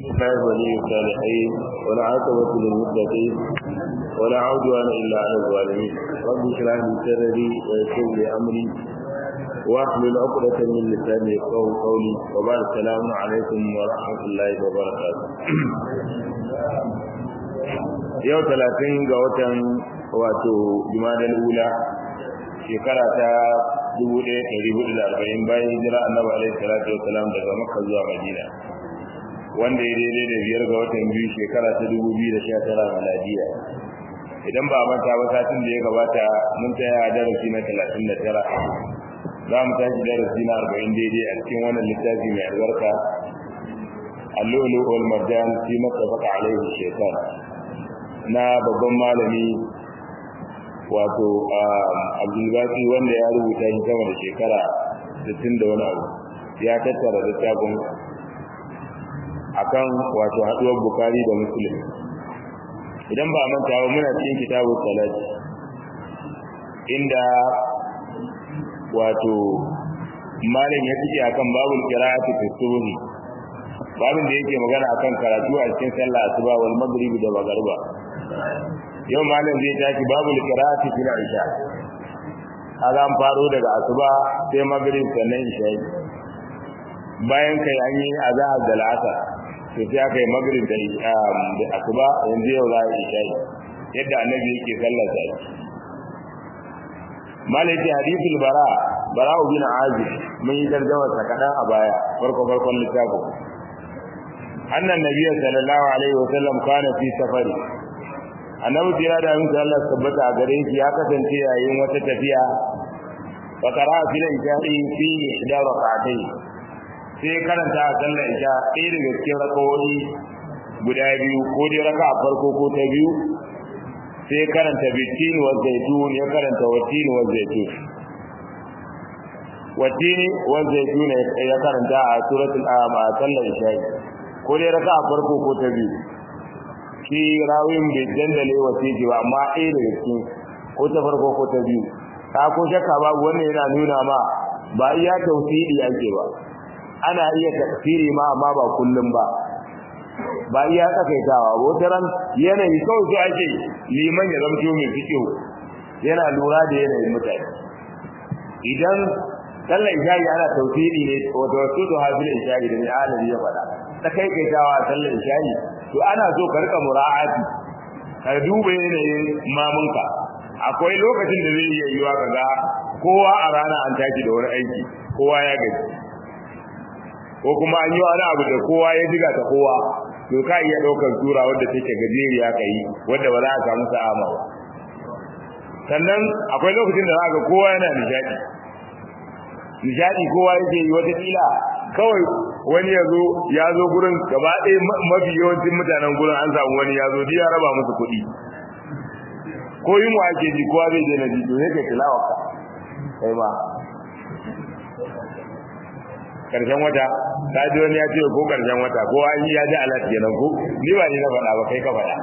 الله ولي الصالحين والعاقبة للمتقين ولا عدوان إلا على الظالمين رب اشرح لي صدري ويسر لي أمري واحلل عقدة من لساني يفقهوا قولي وبعد السلام عليكم ورحمة الله وبركاته yau talatin ga watan wato jumadal ula shekara ta 1440 bayan hijira annabi alaihi salatu wasalam daga makka zuwa madina wanda ya daidai da biyar ga watan biyu shekara ta 2019 miladiya idan ba manta ba satin da ya gabata mun tsaya a darasi na 39 za mu tashi darasi na 40 daidai a cikin wannan littafi mai albarka اللؤلؤ والمرجان فيما اتفق عليه الشيطان na babban malami wato abdulbaki wanda ya rubuta shi sama da shekara 60 da wani abu ya tattara littafin akan wato haduwar bukari da muslim idan ba manta ba muna cikin kitabun salati inda wato malam ya fice akan babul qira'ati fi subhi babin da yake magana akan karatu a cikin sallah asuba wal maghrib da magariba yau malam zai tashi babu qira'ati fil isha kaga an faro daga asuba sai maghrib sannan isha bayan kai an yi azhar da al'asr to sai aka yi maghrib da isha da asuba yanzu yau za a isha yadda annabi yake sallar sa malai ce hadithul bara bara bin azib mun yi tarjuma sa kadan a baya farko farkon littafin annan nabiyyu sallallahu alaihi wasallam kana fi safari annabi jira da mun Allah tabbata a gare shi ya kasance yayin wata tafiya fa qara fi al-isha'i fi ihda rak'atayn sai karanta a sallar isha ɗaya daga cikin rakawoyi guda biyu ko dai raka a farko ko ta biyu sai karanta bitin wa zaitun ya karanta watin wa zaitun watin wa zaitun ya karanta a suratul a sallar isha ko dai raka a farko ko ta biyu shi rawin bai dandale wasiki ba amma ɗaya daga cikin ko ta farko ko ta biyu ta ko shakka babu wannan yana nuna ma ba iya tauhidi ake ba ana iya tafsiri ma amma ba kullum ba ba iya tsakaitawa ba wata ran yanayi kawai so ake liman ya zamto mai fikihu yana lura da yanayin mutane idan sallar isha'i ana tauhidi ne wato wasu to hafil isha'i da mai alari ya faɗa tsakaitawa sallar isha'i to ana so ka rika mura'ati ka duba yanayin mamunka akwai lokacin da zai iya yiwa kaga kowa a rana an tashi da wani aiki kowa ya gaji ko kuma an yi wani abu da kowa ya diga ta kowa to ka iya daukar sura wadda take gajeriya ka yi wadda ba za a samu sa'ama ba sannan akwai lokacin da za ga kowa yana nishadi nishadi kowa yake yi wata kila kawai wani ya zo ya zo gurin gaba ɗaya mafi yawancin mutanen gurin an samu wani ya zo duk ya raba musu kuɗi ko yin wa ake ji kowa zai je na ji to yake tilawa ka kai ma karshen wata ta ji wani ya ce ko karshen wata ko an yi ya ji alat kenan ko ni ba ni na faɗa ba kai ka faɗa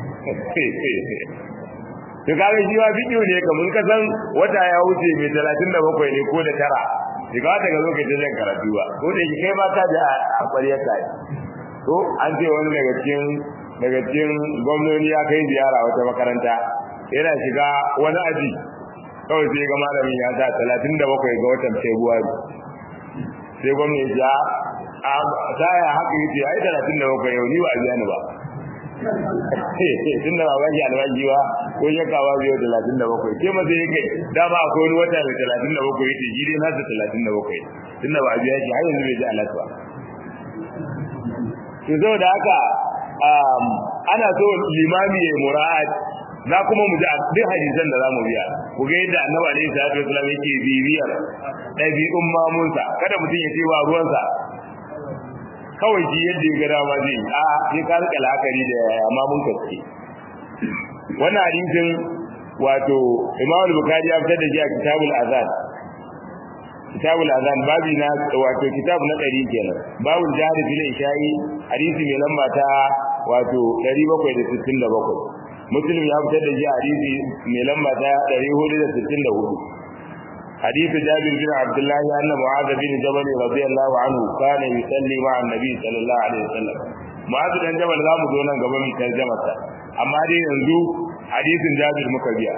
to kaga shi ma bidiyo ne kamar ka san wata ya wuce mai talatin da bakwai ne ko da tara shiga ta ga lokacin zan karatu ba ko da kai ma ka ji a ƙwariyar ka to an ce wani daga cikin daga cikin gwamnoni ya kai ziyara wata makaranta yana shiga wani aji kawai sai ga malamin ya sa talatin da bakwai ga watan february sai gwamnati ya a saya haka yace ai talatin da bakwai yau ni ba biya ni ba tun da ba shi albashi ba ko shakka ba biyo talatin da bakwai ke ma sai kai dama akwai wani wata mai talatin da bakwai yace shi dai nasa talatin da bakwai tun da ba biya shi har yanzu bai ji alat ba to saboda haka ana so limami ya mura'at za kuma mu ji duk hadisan da zamu biya ku ga yadda annabi alaihi salatu wasallam yake bibiyar ɗabi'un mamunsa kada mutum ya ce ba ruwansa kawai shi yadda ya ga dama zai a sai ka rika la'akari da mamun kaske wannan hadisin wato Imam Bukhari ya fitar da shi a Kitabul Azan Kitabul Azan babi na wato kitab na 100 kenan babul jahri fil isha'i hadisi mai lamba ta wato 767 Muslim ya fitar da shi hadisi mai lamba ta 464 حديث جابر بن عبد الله أن معاذ بن جبل رضي الله عنه كان يصلي مع النبي صلى الله عليه وسلم mu'azu dan jabal zamu zo nan gaba mu tarjama sa amma dai yanzu hadisin jabir muka biya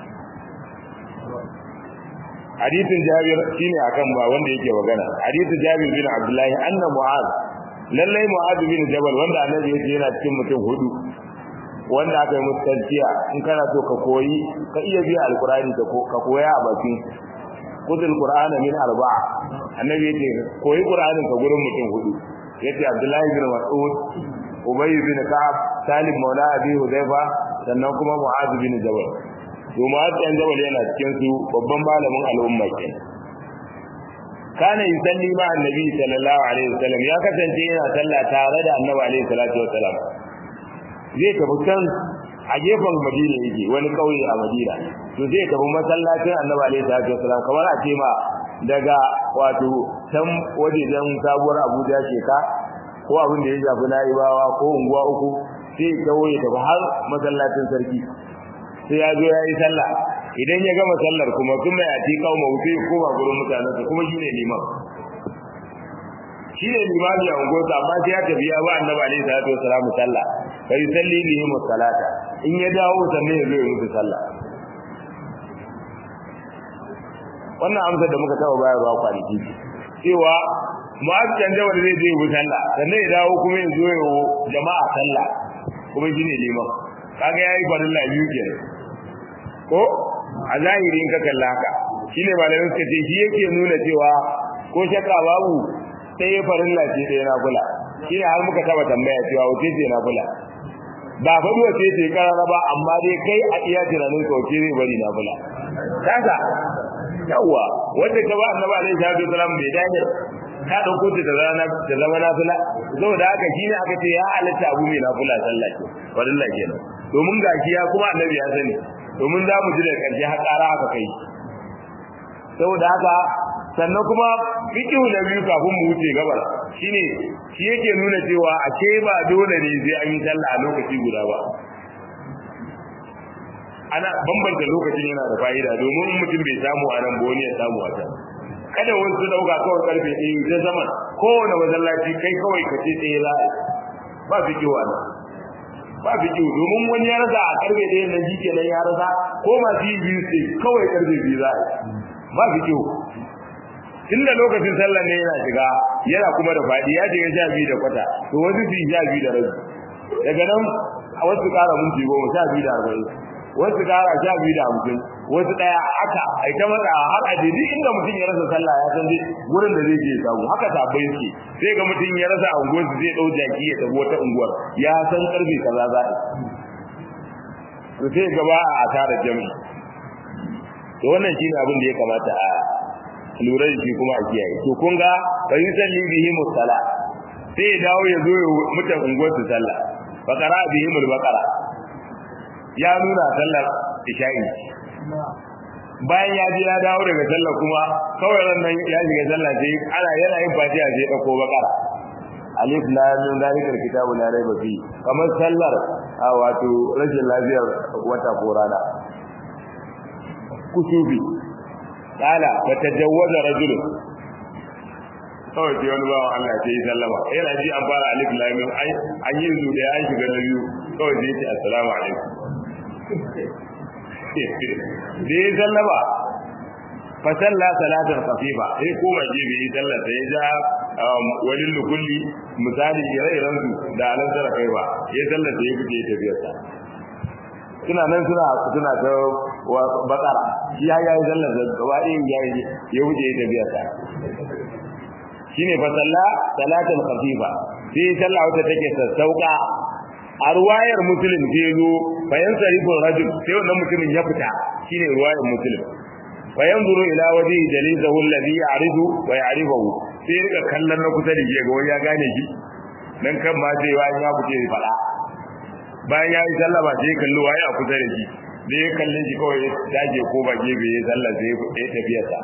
hadisin jabir shine akan ba wanda yake magana hadisin jabir bin abdullahi anna mu'az lallai mu'az bin jabal wanda annabi yake yana cikin mutum hudu wanda aka yi musu tarkiya in kana so ka koyi ka iya biya alqur'ani ka koya a bakin kudul qur'ana min arba'a annabi yake koyi qur'anin ka gurin mutum hudu yace abdullahi bin mas'ud ubay bin ka'ab salim maula abi hudayfa sannan kuma mu'az bin jabal to mu'az bin jabal yana cikin su babban malamin al'umma kenan kana yusalli ma annabi sallallahu alaihi wasallam ya kasance yana sallah tare da annabi alaihi salatu wasallam zai tafi can a gefen madina yake wani kauye a madina to zai tafi masallacin annabi alaihi salatu wasallam kamar a ce ma daga wato can wajejen sabuwar abuja sheka ko abin da ya shafi na'ibawa ko unguwa uku sai ya kawo ya tafi har masallacin sarki sai ya zo ya yi sallah idan ya gama sallar kuma kuma ya ti kawo mawuce ko ba gurin mutanensa kuma shi ne liman shi ne limami a unguwarsa amma sai ya tafi ya ba annabi alaihi salatu wasalam sallah fa yusalli bihim salata in ya dawo sannan ya zo ya musu sallah wannan amsar da muka taba bayarwa kwanaki cewa mu'azzan jawar zai je yi sallah sannan ya dawo kuma ya zo ya jama'a sallah kuma shi ne liman kaga yayi farilla biyu kenan ko a zahiri in ka kalla haka shine malamin suka ce shi yake nuna cewa ko shakka babu sai farilla ce ɗaya na kula shine har muka taba tambaya cewa wace ce na kula ba faɗi wace ce karara ba amma dai kai a iya tunanin ka wace zai bari na kula kasa yawa wanda ka ba annabi alaihi salatu wasalam bai dace ka dauko ta zama ta zama nafila saboda haka shine aka ce ya halatta abu mai nafila sallah ce wallahi kenan domin gashi ya kuma annabi ya sani domin za mu ji da karshe har ƙara aka kai saboda haka sannan kuma fiqhu na biyu kafin mu wuce gabar shine shi yake nuna cewa a ce ba dole ne sai an yi sallah a lokaci guda ba ana bambanta lokacin yana da fa'ida domin mutum bai samu a nan ba wani ya samu a can kada wani su dauka kawai karfe ɗaya ta zaman kowane masallaci kai kawai ka ce ɗaya za a ba fiqhu a nan ba fiqhu domin wani ya rasa a karfe ɗaya nan shi kenan ya rasa ko masu yi biyu sai kawai karfe biyu za a ba fiqhu tunda lokacin sallah ne yana shiga yana kuma da fadi ya shiga sha biyu da kwata to wasu su sha biyu da rabi daga nan a wasu kara minti goma sha biyu da arba'in wasu kara sha biyu da hamsin wasu daya haka ai ta matsa har a je duk inda mutum ya rasa sallah ya san dai gurin da zai je ya samu haka sabai suke sai ga mutum ya rasa a unguwar zai dau jaki ya tafi wata unguwar ya san karfe kaza za a to sai gaba a asarar jami'i to wannan shine abin da ya kamata a lura da shi kuma a kiyaye to kun ga fa yusalli bihi musalla sai ya dawo ya zo ya mutan unguwar su sallah fa qara bihi mul baqara ya nuna sallar isha'i bayan ya je ya dawo daga sallah kuma kawai ran nan ya shiga sallah sai ana yana yin fatiha sai ya dauko baqara alif lam mim zalikal kitabu la raiba fi kamar sallar a wato rashin lafiyar wata ko rana kusubi kala fa tajawwaza rajulun kawai sai wani bawan Allah sai sallama yana ji an fara alif lam mim ai an yi zu da an shiga na biyu kawai sai ce assalamu alaikum da ya sallama fa salla salatan khafifa sai koma je bai yi sallar sai ja walin lukulli misali ire-iren su da alan zara kai ba ya sallar da ya fice tafiyarsa suna nan suna suna ta bakara shi ya yi sallar da gaba ɗin ya yi ya wuce ya tafiya ta shine fa salla salatan khafifa sai sallah wata take sassauka a ruwayar muslim sai zo bayan sarifin rajul sai wannan mutumin ya fita shine ruwayar muslim bayan zuru ila waje jalisahu alladhi ya'ridu wa ya'rifuhu sai rika kallon na kusa da shi ga wani ya gane shi dan kan ma sai wani ya fice ya fada bayan ya yi sallama sai ya kalli waye a kusa da shi da ya kalle shi kawai ya dage ko ba gefe ya sallah sai ya tafiya sa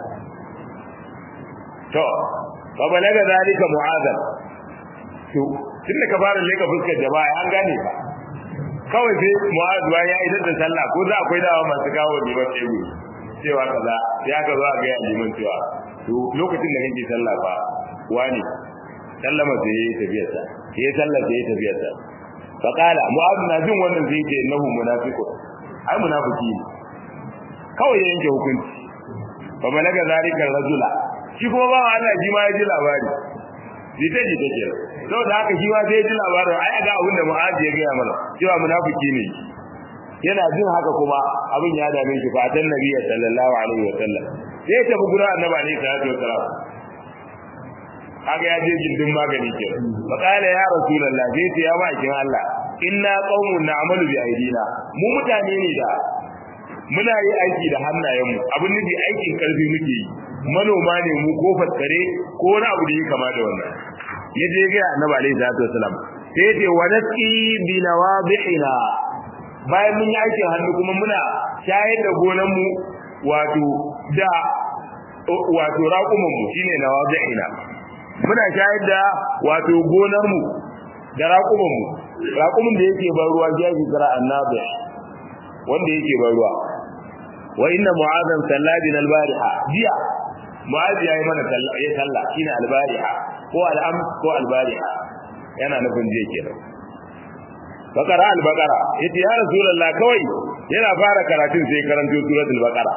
to fa balaga zalika mu'adab to tunda ka fara leka fuskar jama'a an gane ba kawai sai mu'adab bayan ya idan da sallah ko za akwai dawa masu kawo liman tebu cewa kaza sai aka zo a ga liman cewa to lokacin da kake sallah fa wani sallama sai ya tafiya sa ya sallama sai ya tafiya sa fa qala mu'adh na jin wannan sai ce innahu munafiqun ai munafiki ne kawai ya yanke hukunci fa balaga zalika rajula shi kuma ba Allah shi ma ya ji labari jita jita ke saboda haka shi ma sai ya ji labarin ai ga abin da mu'adh ya ga mana cewa munafiki ne yana jin haka kuma abin ya dame shi fa tan nabiyyi sallallahu alaihi wa sallam sai ya tafi gurin annabi alaihi salatu wa sallam kaga ya je gindin magani ke fa qala ya rasulullah sai ce ya bakin Allah inna qaumun na'malu bi aidina mu mutane ne da muna yi aiki da hannayenmu abin nufi aikin karfi muke yi manoma ne mu ko faskare ko wani abu da ya kama da wannan ya je ga annabi alaihi salatu wa sallam sai ya ce wa nasqi bi nawadihina bayan mun yi aikin hannu kuma muna shayar da gonanmu wato da wato raƙumanmu shine nawazi'ina muna shayar da wato gonarmu da raƙumanmu raƙumin da yake ban ruwa ya ke kira annabi wanda yake ban ruwa wa inna mu'adhan salladin albariha jiya mu'adh yayi mana ya salla shine albariha ko al'am ko albariha yana nufin je kenan bakara al-baqara yace ya rasulullah kawai yana fara karatun sai karanto suratul baqara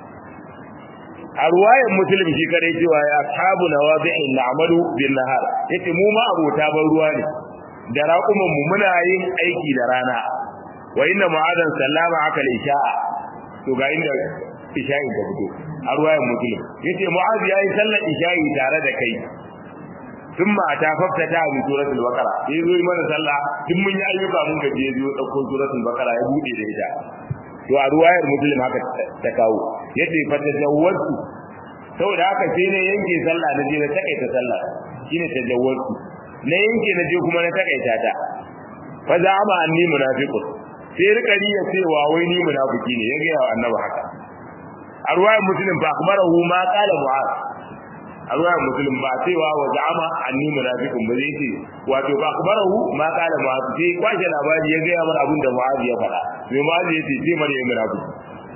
a ruwayan muslim shi kare cewa ya tabu nawabi'in na'malu bin nahar yace mu ma abota ban ruwa ne da raƙuman mu muna yin aiki da rana wa inna mu'adan sallama aka isha to ga inda isha'i ta fito a ruwayan muslim yace mu'az yayi sallar isha'i tare da kai ثم اتاففت ta bi suratul baqara sai zo mana sallah duk mun yi ayyuka mun gaje zo dauko suratul baqara ya bude da ita to a ruwayar muslim haka ta kawo yace fa tajawwatu saboda haka sai ne yanke sallah na je na takaita sallah shine tajawwatu na yanke na je kuma na takaita ta fa za'ama anni munafiqun sai rika riya cewa wai ni munafiki ne ya ga annabi haka a ruwayar muslim fa akhbarahu ma qala mu'az a ruwayar muslim ba cewa wa za'ama anni munafiqun ba zai ce wato ba akhbarahu ma qala mu'az sai kwashe labari ya ga mana abin da mu'az ya faɗa sai mu'az ya ce sai mare munafiki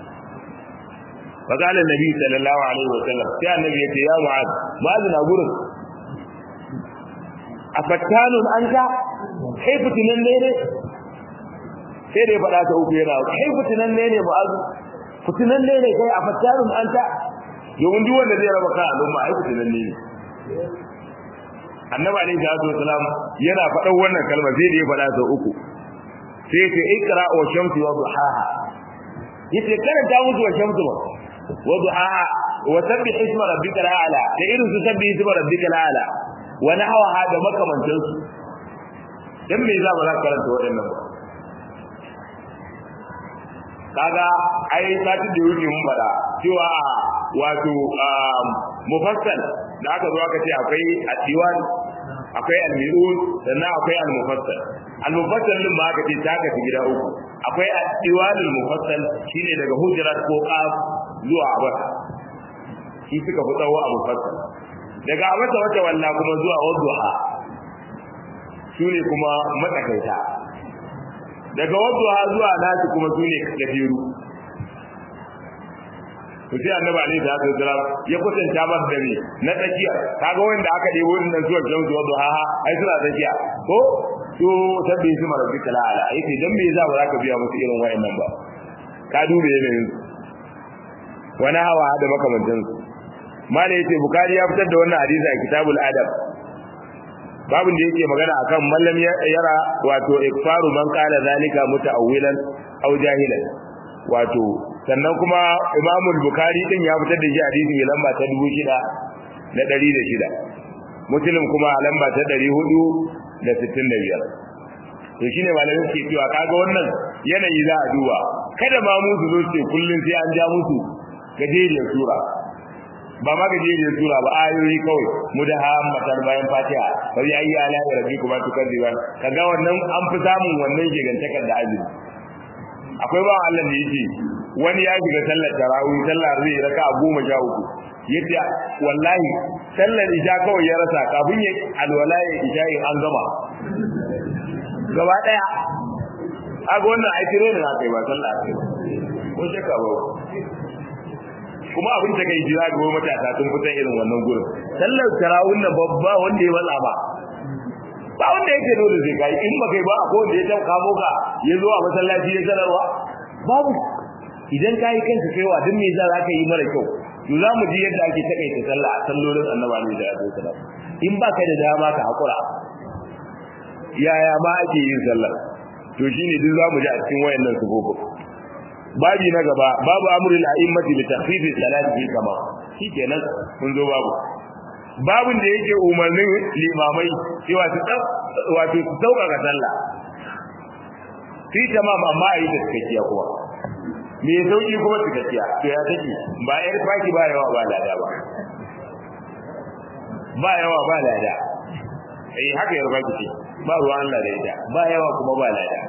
فقال النبي صلى الله عليه وسلم يا النبي يا معاذ معاذ na gurin afattanun anta kai fitinan ne ne sai dai faɗa ta uku yana kai fitinan ne ne mu'azu fitinan ne ne kai afattanun anta yawan duk wanda zai raba kan al'umma ai fitinan ne ne annabi alaihi salatu wasalam yana faɗan wannan kalma sai da ya faɗa ta uku sai ya ce ikra wa shamsi wa duhaha yace karanta musu wa shamsu ba wa duhaha wa sabbih isma rabbika ala da irin su sabbih isma rabbika ala wa nahwaha da makamantan su dan me za mu za karanta waɗannan ba kaga ai sati da yake mun fada cewa wato mufassal da aka zo aka ce akwai atiwan akwai almirun sannan akwai almufassal almufassal din ma aka ce ta ka gida uku akwai atiwanul mufassal shine daga hujrat ko qaf zuwa abata shi suka fi tsawo a mufassal daga abata wata walla kuma zuwa wadduha shine kuma matsakaita daga wadduha zuwa nasi kuma sune gajeru to sai annabi alaihi salatu wasalam ya kusanta mar da ni na tsakiya kaga wanda aka debo wannan zuwa jamsu wa duha ai suna tsakiya ko to sabbi su marabbi kala ala yace dan me za ba za ka biya musu irin wayannan ba ka dube yanayin wani hawa da makamantan su mala yace bukari ya fitar da wannan hadisi a kitabul adab babin da yake magana akan mallam yara wato ikfaru man qala zalika muta'awwilan aw jahilan wato sannan kuma imamul bukari din ya fitar da shi hadisi mai lamba ta 6600 muslim kuma a lamba ta 465 to shine malamin ke cewa kaga wannan yanayi za a duba kada ma mu su zo ce kullun sai an ja musu gajeriyar sura ba ma gajeriyar sura ba ayoyi kawai mu da hammatan bayan fatiha fa ya yi ala ya rabbi kuma tukaziban kaga wannan an fi samun wannan gigantakar da azumi akwai ba Allah da yake wani ya shiga sallar tarawih sallar zai raka a goma sha uku yadda wallahi sallar isha kawai ya rasa kafin ya alwala ya isha in an gama gaba daya aga wannan ai tire ne kai ba sallah kai ko shakka ba kuma abin da kai jira ga matasa sun fitan irin wannan gurin sallar tarawih na babba wanda ya matsa ba ba wanda yake dole sai kai in baka ba ko da ya tauka moka ya zo a masallaci ya sanarwa babu idan kai kanka kaiwa duk me za ka yi mara kyau to za mu ji yadda ake takaita sallah a sallolin annabi ne da ya zo in ba ka da dama ka hakura yaya ma ake yin sallah to shine duk za mu ji a cikin wayannan sufofi babi na gaba babu amrul a'immati bi takhfifi salati fi kama shikenan mun zo babu babin da yake umarnin limamai cewa su wato su sauƙaƙa sallah fi tamam amma a yi da cikakkiya kuma me sauki kuma cikakkiya to ya take ba yar faki ba yawa ba lada ba ba yawa ba lada eh haka yar faki ce ba ruwan Allah da ita ba yawa kuma ba lada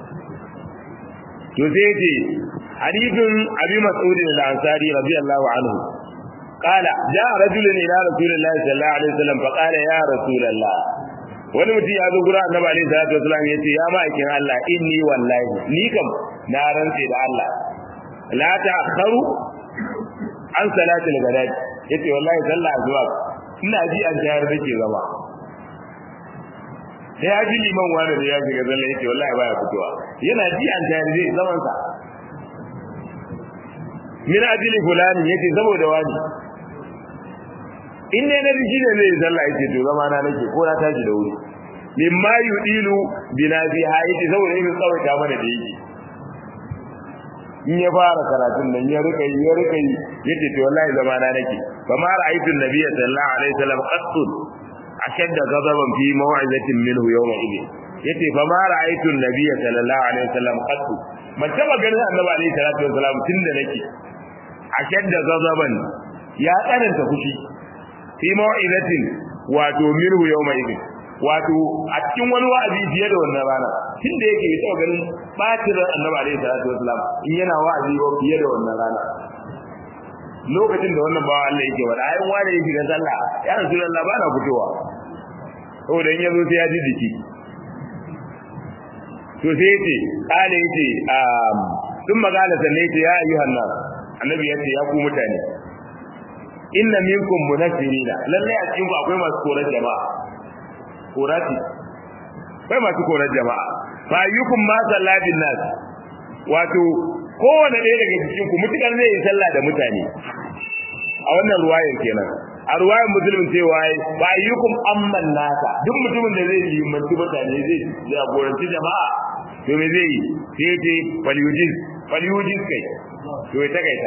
to sai ce hadithun abi mas'ud al-ansari radiyallahu anhu قال جاء رجل الى رسول الله صلى الله عليه وسلم فقال يا رسول الله wani mutum ya zo gura annabi alaihi salatu wasallam yace ya ma'aikin Allah inni wallahi ni kam na rantse da Allah la ta'kharu an salati al-ghadat yace wallahi sallah zuwa ina ji an tayar nake zama sai ya ji liman wani da ya shiga zalla yace wallahi baya fitowa yana ji an tayar zai zaman sa min ajli fulani yace saboda wani in ne na riji ne zai zalla yace to zama na nake ko na tashi da wuri mimma yudilu binabi haiti saboda yin tsawaita mana da yake in ya fara karatun nan ya rika ya rika yace to wallahi zama na nake fa ma ra'aytu an-nabiyya sallallahu alaihi wasallam qattun ashadda ghadaban fi maw'izatin minhu yawma idin yace fa ma ra'aytu an-nabiyya sallallahu alaihi wasallam qattun man taba ganin annabi alaihi salatu wasallam tunda nake ashadda ghadaban ya tsananta fushi fi maw'izatin wato minhu yawma idin wato a cikin wani wa'azi fiye da wannan rana tun da yake taɓa ganin bacin annabi alaihi salatu wasalam in yana wa'azi ba fiye da wannan rana lokacin da wannan bawa Allah yake wada ayin wani yake ga sallah ya rasulullah ba na fitowa saboda in yazo sai ya ji jiki to sai yace kale yace um sun magana sanne yace ya ayyuhan nas annabi yace ya ku mutane inna minkum munaffirina lalle a cikin ku akwai masu korar jama'a korati bai masu korar jama'a fa ayyukum ma sallatin nas wato kowane ɗaya daga cikin ku mutukar zai yi sallah da mutane a wannan ruwayar kenan a ruwayar musulmin cewa fa ayyukum amman nasa duk mutumin da zai yi mantu mutane zai jagoranci jama'a to me zai yi sai ce falyujiz falyujiz kai to ya takaita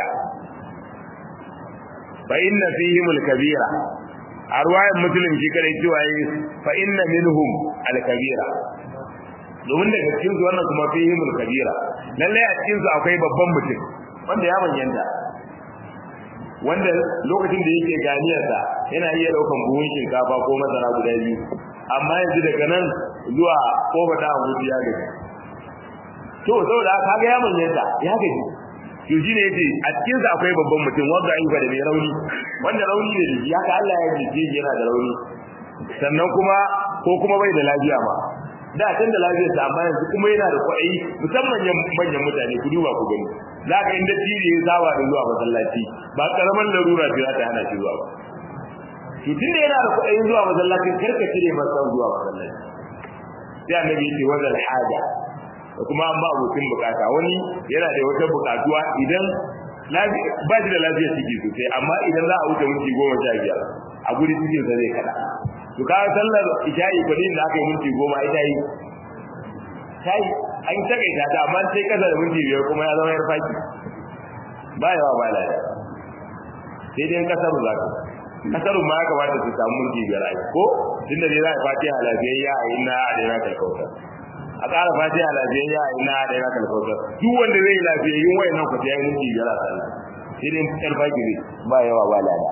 fa inna fihim al-kabira a ruwayan musulun shi kare cewa yi fa inna minhum al-kabira domin daga cikin su wannan kuma fihim al-kabira lalle a cikin su akwai babban mutum wanda ya manyanta wanda lokacin da yake ganiyar sa yana iya daukan buhun shinkafa ko masara guda biyu amma yanzu daga nan zuwa kofa da hudu ya gaji to saboda haka ga ya manyanta ya gaji to shine yace a cikin sa akwai babban mutum wanda an da mai rauni wanda rauni ne da ya ka Allah ya jike yana da rauni sannan kuma ko kuma bai da lafiya ma da can da lafiyar sa amma yanzu kuma yana da kuɗi musamman manyan mutane ku duba ku gani za ka inda tiri ya saba da zuwa masallaci ba karaman larura ce za ta hana shi zuwa ba to tunda yana da kuɗi zuwa masallaci karka cire masa zuwa masallaci sai annabi ya ce wazal haja da kuma an ba abokin bukata wani yana da wata bukatuwa idan ba shi da lafiyar ciki sosai amma idan za a wuce minti goma sha biyar a guri cikin sa zai kada to ka sallar isha'i kwadin da aka yi minti goma ita yi ta yi an takaita ta amma sai kasa da minti biyar kuma ya zama yar faki ba yawa ba lada sai dai kasar za ka kasarun ma ya kamata su samu minti biyar a ko tunda dai za a fatiha lafiyayya a yi na a daina kalkautar a ƙara fatiha lafiyayya a ina da yana kalkautar duk wanda zai lafiyayyun wayannan ku ta yi minti biyar a sallah sai dai yar fagiri ba yawa ba lada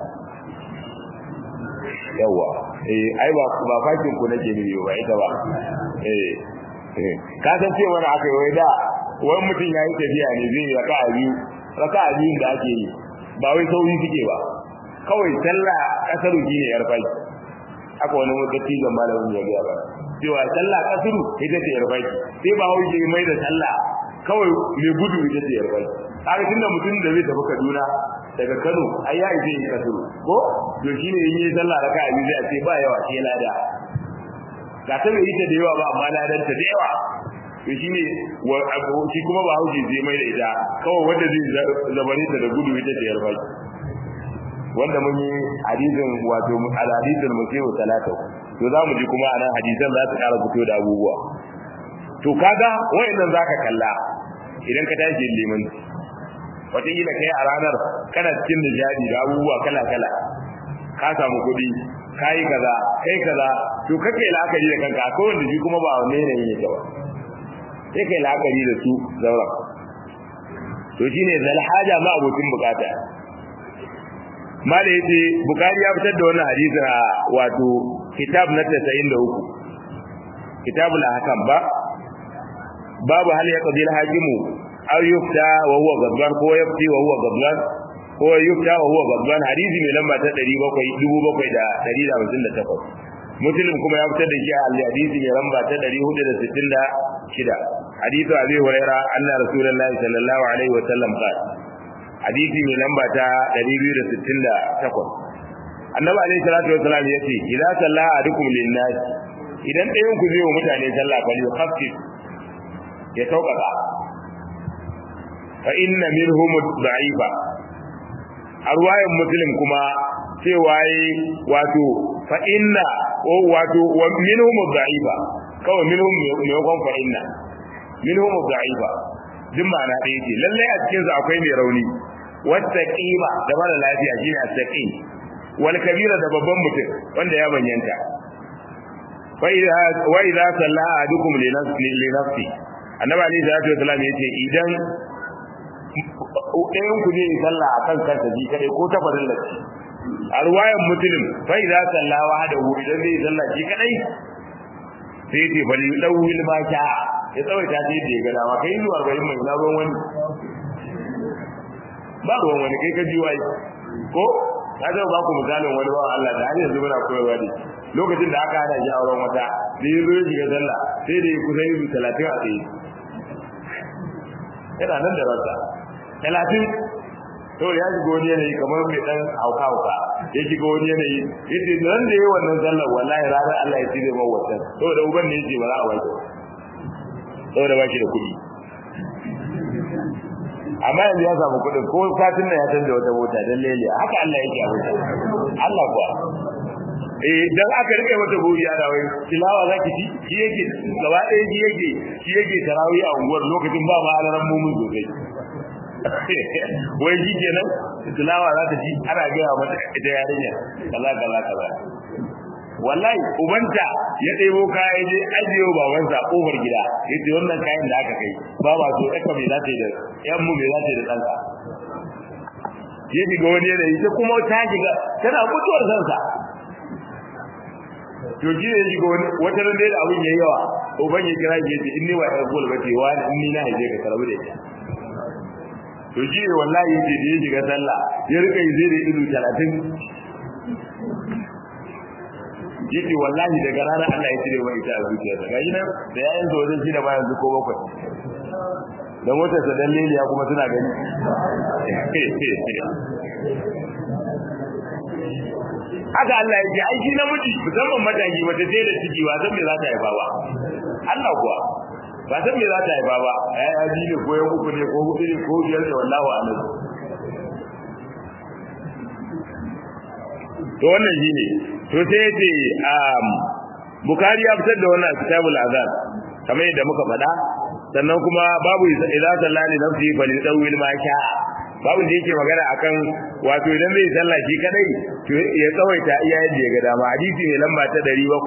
yawa eh ai ba ba fakin ku nake ne ba ita ba eh ka san ce wani aka yi wai da wani mutum ya yi tafiya ne zai raka a biyu raka a biyun da ake yi ba wai sauri suke ba kawai sallah kasaru ne yar faki haka wani dattijan malamin ya gaya ba cewa sallah kasuru ita ce yarbaki sai ba hau ke mai da sallah kawai mai gudu ita ce yarbaki kaga tunda mutum da zai tafi Kaduna daga Kano ai ya ije kasuru ko to shine yin yi sallah raka a zai ce ba yawa sai lada ga ta bai yi ta da yawa ba amma ladan ta da yawa to shine shi kuma ba hauji zai mai da ita kawai wanda zai zabare ta da gudu ita da yarba wanda mun yi hadisin wato al-hadisul musiu talata to za mu ji kuma anan hadisan za su ƙara fito da abubuwa to kaga wayannan zaka kalla idan ka tashi liman wataƙila kai a ranar kana cikin nishadi da abubuwa kala kala ka samu kuɗi ka yi kaza kai kaza to kake la'akari da kanka akwai wanda shi kuma ba wanne ne yake ba sai kai la'akari da su zaura to shine zalhaja ma abokin bukata mala yace bukari ya fitar da wannan hadisi a wato kitab na 93 kitabul ahkam ba babu hal ya qabil hakimu aw yufta wa huwa gadban ko yafti wa huwa gadban ko yufta wa huwa gadban hadisi mai lamba ta 700 muslim kuma ya fitar da shi a hadisi mai lamba ta 466 hadithu abi huraira anna rasulullahi sallallahu alaihi wa sallam qala hadisi mai lamba ta 268 annabi alaihi salatu wa salam yace idza salla ahadukum lin-nas idan ɗayan ku zai wa mutane sallah bal yukhaffif ya sauƙaƙa fa inna minhum da'ifa a ruwayan muslim kuma cewa yi wato fa inna wato wa minhum da'ifa kawai minhum ne kon fa inna minhum da'ifa duk ma'ana ɗaya ce lallai a cikin su akwai mai rauni wata kima da mara lafiya shine as-saqim wal kabira da babban mutum wanda ya banyanta fa idza wa idza salla ahadukum li nafsi li nafsi annabi ali sallallahu alaihi wasallam yace idan ɗayan ku ne sallah akan kansa ji kadai ko ta farin lati a ruwayan muslim fa idza salla wahdahu idan zai sallah ji kadai sai yace bal yudawil ma sha ya tsawaita ta yadda ya ga dama kai zuwa 40 mai na ruwan wani ba ruwan wani kai ka ji wai ko ka zama ba ku misalin wani ba Allah da har yanzu muna koyarwa ne lokacin da aka hada shi auren wata da ya zo ya shiga sallah sai da ya kusa yi talatin a tsaye yana nan da rasa talatin to ya shiga wani yanayi kamar mai dan hauka hauka ya shiga wani yanayi yace nan da yayi wannan sallar wallahi ranar Allah ya tsire mawa wannan saboda uban ne yace ba za a wanke saboda ba shi da kuɗi amma yanzu ya samu kuɗin ko satin nan ya canza wata mota dan leliya haka Allah yake a wuta Allah kuwa eh dan aka rike mata buri a dawai tilawa zaki ci shi yake gaba ɗaya shi yake shi yake tarawih a unguwar lokacin ba ma alaran mumun sosai wai shi kenan tilawa za ta ci ana gaya mata ita yarinya kaza kaza kaza wallahi ubanta ya ɗebo kaya je ajiyo babansa kofar gida ya ce wannan kayan da aka kai ba ba so ɗaka mai za ta yi da yan mu mai za ta yi da ɗansa ya shiga wani yanayi ta kuma ta shiga tana mutuwar sansa to shi ne shiga wani wata ran dai da abin yayi yawa uban ya kira shi yace in ni ba ɗan gol ba ce wani in ni na haife ka karabu da ita to shi ne wallahi yace da ya shiga sallah ya rika yi zai da ido talatin yace wallahi daga ranar Allah ya cire mai ita a zuciyarsa gashi nan da yayin zo wajen shi da bayan ko bakwai da motar sa dan leliya kuma suna gani haka Allah ya ce ai shi namiji musamman mataki wata sai da ciki ba san me za ta haifa ba Allah kuwa ba san me za ta haifa ba ai ya ji ne ko ya uku ne ko hudu ne ko biyar ne wallahi alam to wannan shine to sai yace um Bukhari ya fitar da wannan kitabul azan kamar yadda muka faɗa sannan kuma babu idza sallani nafsi fa lidawil ma sha babu da yake magana akan wato idan zai sallah shi kadai to ya tsawaita iya yadda ya ga dama hadisi ne lamba ta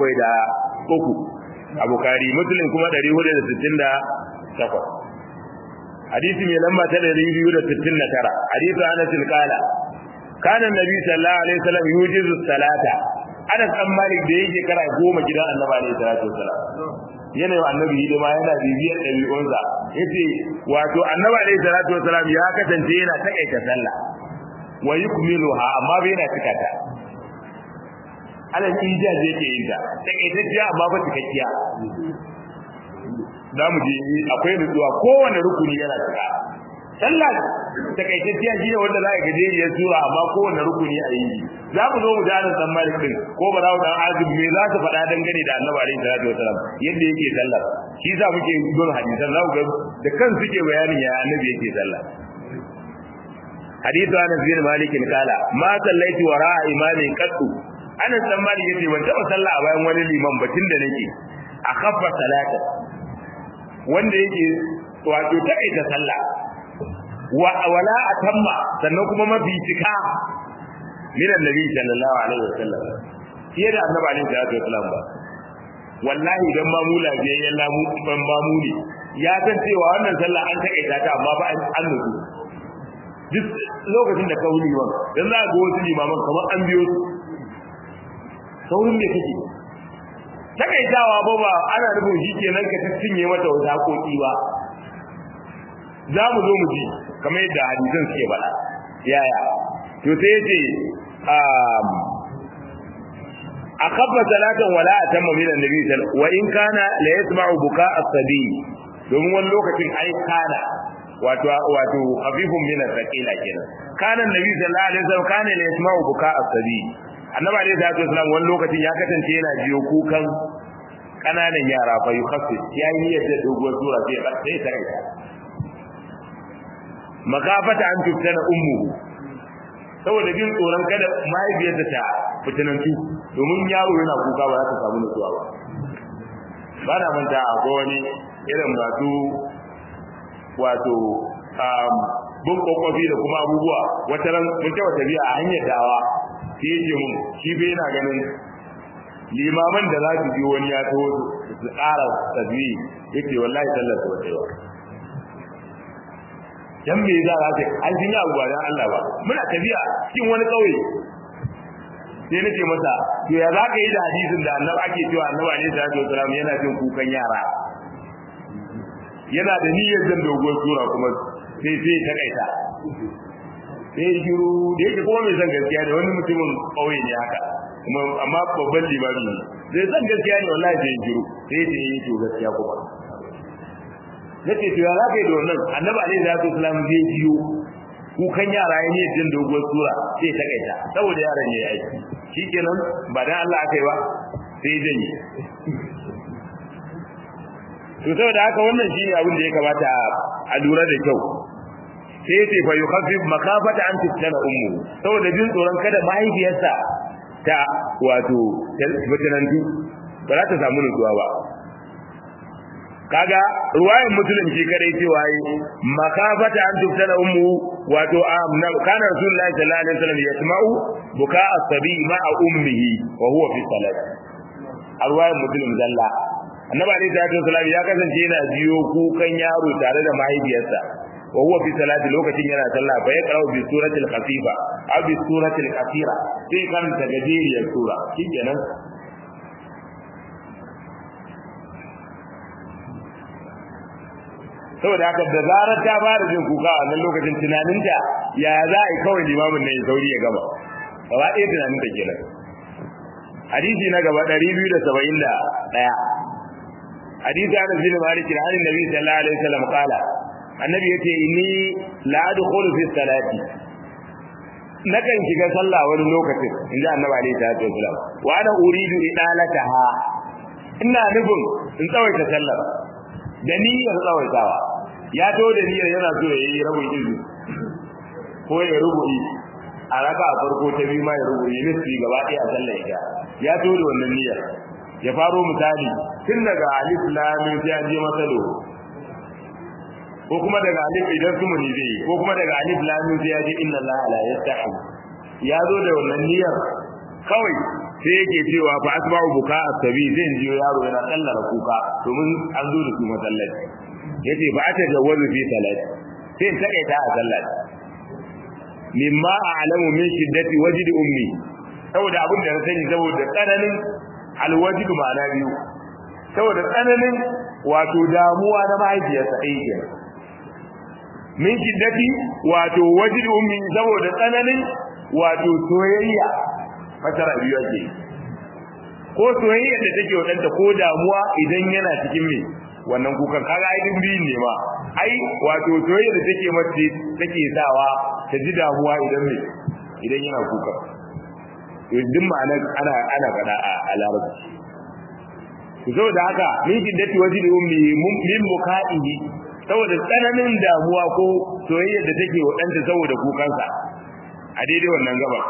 703 a Bukhari Muslim kuma 468 hadisi mai lamba ta 269 hadisi Anas qala kana nabi sallallahu alaihi wasallam yujizu salata Anas dan Malik da yake kara goma gidan Annabi alaihi salatu wasallam yana yi annabi hidima yana bibiyar ɗabi'unsa yace wato Annabi alaihi salatu wasallam ya kasance yana takaita sallah wa yukmiluha amma bai yana cika ta alal ijaz yake yin ta takaitacciya amma ba cikakkiya za mu je akwai nutsuwa kowane rukuni yana cika sallah takaitacciya shine wanda za ka gajeriyar sura amma kowane rukuni a yi za mu zo mu ji anan dan malik din ko ba za mu dan azib me za su faɗa dangane da annabi alaihi salatu wasalam yadda yake sallah shi za muke gun hadisan za ku ga da kan suke bayanin ya annabi yake sallah hadithu anas bin malik kala ma sallaitu wara imamin qattu anas dan malik yace ban taba sallah a bayan wani liman batun da nake a khaffa salata wanda yake wato taƙaita sallah wa wala atamma sannan kuma mafi cika min annabi sallallahu alaihi wasallam fiye da annabi alaihi salatu wasallam ba wallahi dan ma mu lafiyayyen lamu ban ba mu ne ya san cewa wannan sallah an taƙaita ta amma ba an nutsu duk lokacin da kauli liman dan za ga wasu limaman kamar an biyo su saurin me kake takaitawa ba ba ana nufin shi kenan ka cinye mata wata hakoki ba za mu zo mu ji kamar yadda hadisan suke faɗa yaya to sai yace um akabba salatan wala atamma min annabi sallallahu wa in kana la yasma'u buka as-sabi domin wani lokacin ai kana wato wato khafifun min al-thaqila kenan kana annabi sallallahu alaihi wasallam kana la yasma'u buka as-sabi annabi alaihi salatu wasallam wani lokacin ya kasance yana jiyo kukan kananan yara fa yukhaffif yayi niyyar da doguwar sura sai sai ta kai makafata an tuftana ummuhu saboda jin tsoron kada mahaifiyarsa ta fitinantu domin yaro yana kuka ba za ta samu nutsuwa ba ba na manta akwai wani irin masu wato bin kwakwafi da kuma abubuwa wata ran mun taɓa tafiya a hanyar dawa sai yake mun shi bai yana ganin limaman da za su ji wani ya taho su ƙara tasbihi yace wallahi sallar ta wata yawa dan me za ta an jin ya ba dan Allah ba muna tafiya cikin wani kauye sai nake masa to ya za ka yi da hadisin da annabi ake cewa annabi alaihi salatu wasallam yana jin kukan yara yana da niyyar zan dogon sura kuma sai sai ta kaita sai shiru da yake kuma mai san gaskiya ne wani mutumin kauye ne haka kuma amma babban limami ne zai san gaskiya ne wallahi sai shiru sai sai yi to gaskiya kuma nace to ya zaka yi da wannan annabi alaihi salatu wasallam zai biyo kukan yara ya ne jin doguwar sura sai ta kaita saboda yaran ne yayi shikenan ba dan Allah akai ba sai janye to saboda haka wannan shine abin da ya kamata a lura da kyau sai yace fa yukhaffif makafata an tuftana ummu saboda jin tsoron kada mahaifiyarsa ta wato fitinantu ba za ta samu nutsuwa ba kaga ruwayan muslim shi kadai cewa yi makafata an tuftana ummu wato amna kana rasulullahi sallallahu alaihi wasallam yasma'u buka as-sabi ma'a ummihi wa huwa fi salat ruwayan muslim zalla annabi alaihi salatu wasallam ya kasance yana jiyo kukan yaro tare da mahaifiyarsa wa huwa fi salati lokacin yana sallah fa ya qara'u bi suratil khafifa aw bi suratil kathira sai kan ta gajeriyar sura shikenan saboda haka da zarar ta fara jin kuka a wannan lokacin tunaninta ya za a yi kawai limamin ne ya sauri ya gaba gaba ɗaya tunaninta kenan hadisi na gaba 271 hadisi ana bin malik da hannun nabi sallallahu alaihi wasallam kala annabi yace inni la adkhulu fi salati nakan shiga sallah wani lokacin inda annabi alaihi salatu wasallam wa ana uridu idalataha ina nufin in tsawaita sallar da niyyar tsawaitawa ya to da niyyar yana so ya yi rabin izu ko ya rubu'i a raka a farko ta biyu ma ya rubu'i nisfi gaba ɗaya a sallar ita ya to da wannan niyyar ya faro misali tun daga alif lamin sai an je masalo ko kuma daga alif idan su muni zai ko kuma daga alif lamin sai ya je inna allaha la yastahi ya zo da wannan niyyar kawai sai yake cewa fa asba'u buka asabi zai jiyo yaro yana tsallara kuka domin an zo da su masallaci yace ba ta jawazu fi salati sai in takaita a sallati mimma a'lamu min shiddati wajdi ummi saboda abin da na sani saboda tsananin alwajidu ma'ana biyu saboda tsananin wato damuwa na mahaifiyarsa ɗaya kenan min shiddati wato wajid ummi saboda tsananin wato soyayya fatara biyu ake ko soyayya da take wa ɗanta ko damuwa idan yana cikin me wannan kukan kaga ai din biyun ne ma ai wato soyayya da take mace take sawa ta ji damuwa idan me idan yana kuka duk ma'ana ana ana fada a larabci zo da haka min kiddati wajhi ummi min buka'ihi saboda tsananin damuwa ko soyayya da take wa danta saboda kukansa a daidai wannan gaba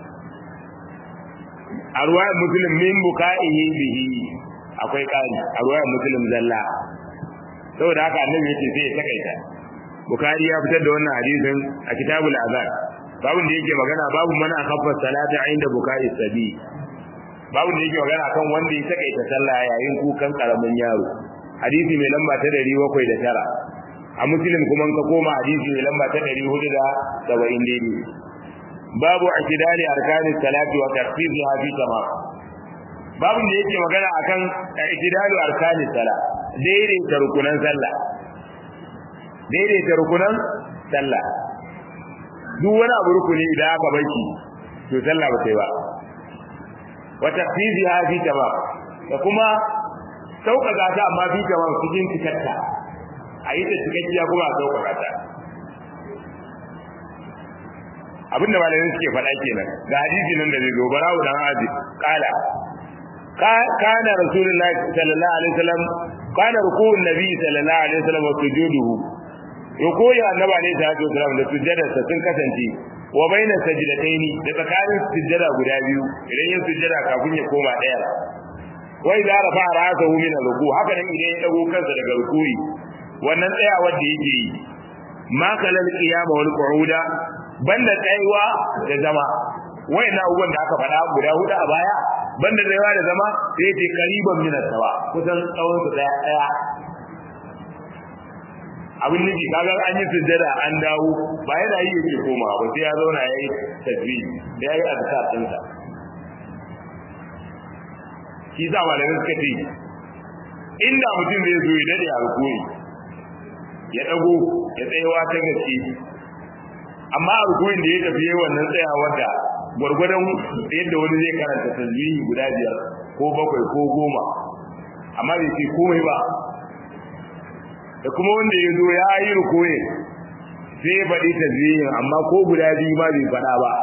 a ruwayar muslim min buka'ihi bihi akwai kari a ruwayar muslim zalla saboda haka annabi yace sai ya takaita bukari ya fitar da wannan hadisin a kitabul azan babun da yake magana babu mana akhaffa salata inda buka'i sabi babun da yake magana kan wanda ya takaita sallah yayin kukan karamin yaro hadisi mai lamba ta 709 a muslim kuma ka koma hadisi mai lamba ta 470 daidai babu akidali arkanis salati wa tarfiziha fi tamam babun da yake magana akan ikidalu arkanis sala daidaita rukunan sallah daidaita rukunan sallah duk wani abu rukuni idan aka barki to sallah ba sai ba wa tafsiziha fi tamam da kuma sauƙaƙa ta amma fi tamam cikin cikatta a yi ta cikakkiya kuma a sauƙaƙa ta abinda malamin suke faɗa kenan ga hadisi nan da zai zo barawo dan azi kala kana rasulullahi sallallahu alaihi wasallam kana ruku'un nabi sallallahu alaihi wasallam wa sujuduhu ruku'u annabi alaihi salatu wasallam da sujjadarsa sun kasance wa baina sajdataini da tsakanin sujjada guda biyu idan yin sujjada kafin ya koma daya wa idza rafa ra'sahu min ruku haka nan idan ya dago kansa daga ruku'i wannan tsayawar da yake yi ma kalal qiyama wal qu'uda banda tsayuwa da zama wayannan abubuwan da aka faɗa guda hudu a baya banda tsayuwa da zama sai ya ce kariban min sawa kusan tsawon su daya daya abin nufi kaga an yi sujjada an dawo ba yana yi yake koma ba sai ya zauna yayi tasbih da yayi azkar din sa shi za malamin suka ce inda mutum zai zo ya dade a rukuni ya dago ya tsayawa ta gaske amma a rukunin da ya tafi yayin wannan tsayawar da gwargwadon yadda wani zai karanta tasbihi guda biyar ko bakwai ko goma amma bai ce komai ba da kuma wanda ya zo ya yi rukuye sai ya faɗi tasbihin amma ko guda biyu ma bai faɗa ba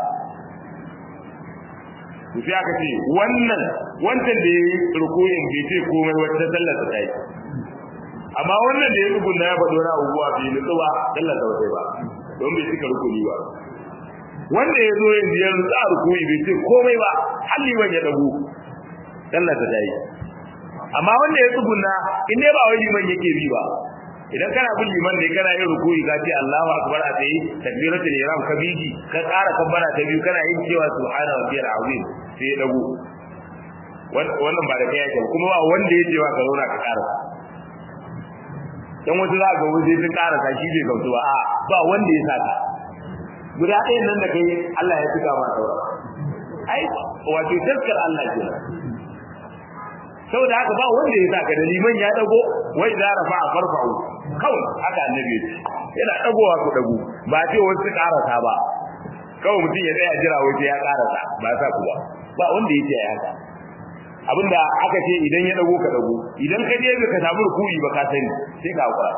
to sai aka ce wannan wancan da ya yi rukuyin bai ce komai wata sallar ta yi amma wannan da ya rukunna ya faɗo na abubuwa bai nutsu ba sallar ta wata ba don bai cika rukuni ba wanda ya zo yanzu ya rutsa rukuni bai ce komai ba har liman ya dago sallar ta yi amma wanda ya tsugunna in dai ba wai liman yake bi ba idan kana bin liman ne kana yin rukuyi ka ce Allahu akbar a tsaye takbiratul ihram ka biji ka ƙara kabbara ta biyu kana yin cewa subhana rabbiyal azim sai ya dago wannan ba da kai yake kuma ba wanda ya ce wa ka zauna ka ƙara dan wasu za ga wani sun ƙara ka shi bai gautu ba a ba wanda ya saka guda ɗayan nan da kai Allah ya tuka ma saura ai wato taskar Allah kenan saboda haka ba wanda ya saka da liman ya dago wai za rafa a farfa'u kawai haka annabi yana dagowa ku dago ba ce wasu su karasa ba kawai mutum ya tsaya jira wace ya karasa ba sa ku ba ba wanda ya ce ya haka abinda aka ce idan ya dago ka dago idan ka je ka samu rukuni ba ka sani sai ka hakura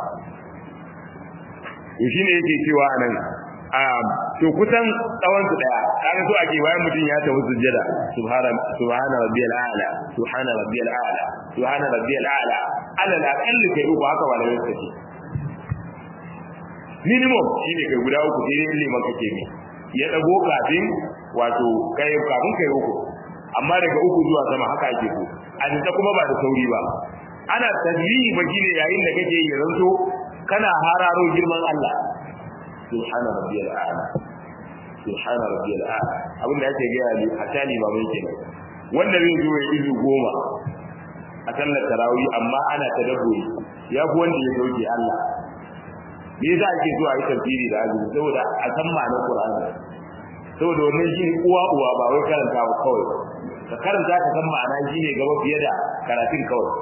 to shine yake cewa anan to kusan tsawon su daya kaga so ake bayan mutum ya tafi sujjada subhana subhana rabbiyal a'la subhana rabbiyal a'la subhana rabbiyal a'la ala al-aqall kai uku haka malamai suka ce minimum shine kai guda uku sai dai liman kake ne ya dago kafin wato kai kafin kai uku amma daga uku zuwa sama haka ake so a ta kuma ba da sauri ba ana tasbihi ba shine yayin da kake yi ranto kana hararo girman Allah subhana rabbiyal a'la subhana rabbiyal a'la abin da yake ga ali hatta ni mamai kenan wanda zai zo ya izu goma a sallar tarawih amma ana tadabburi ya fi wanda ya sauke Allah me yasa ake zuwa yi tafsiri da azumi saboda a san ma'anar Qur'ani saboda wannan shi uwa uwa ba wai karanta ba kawai ka karanta ka san ma'ana shine gaba fiye da karatun kawai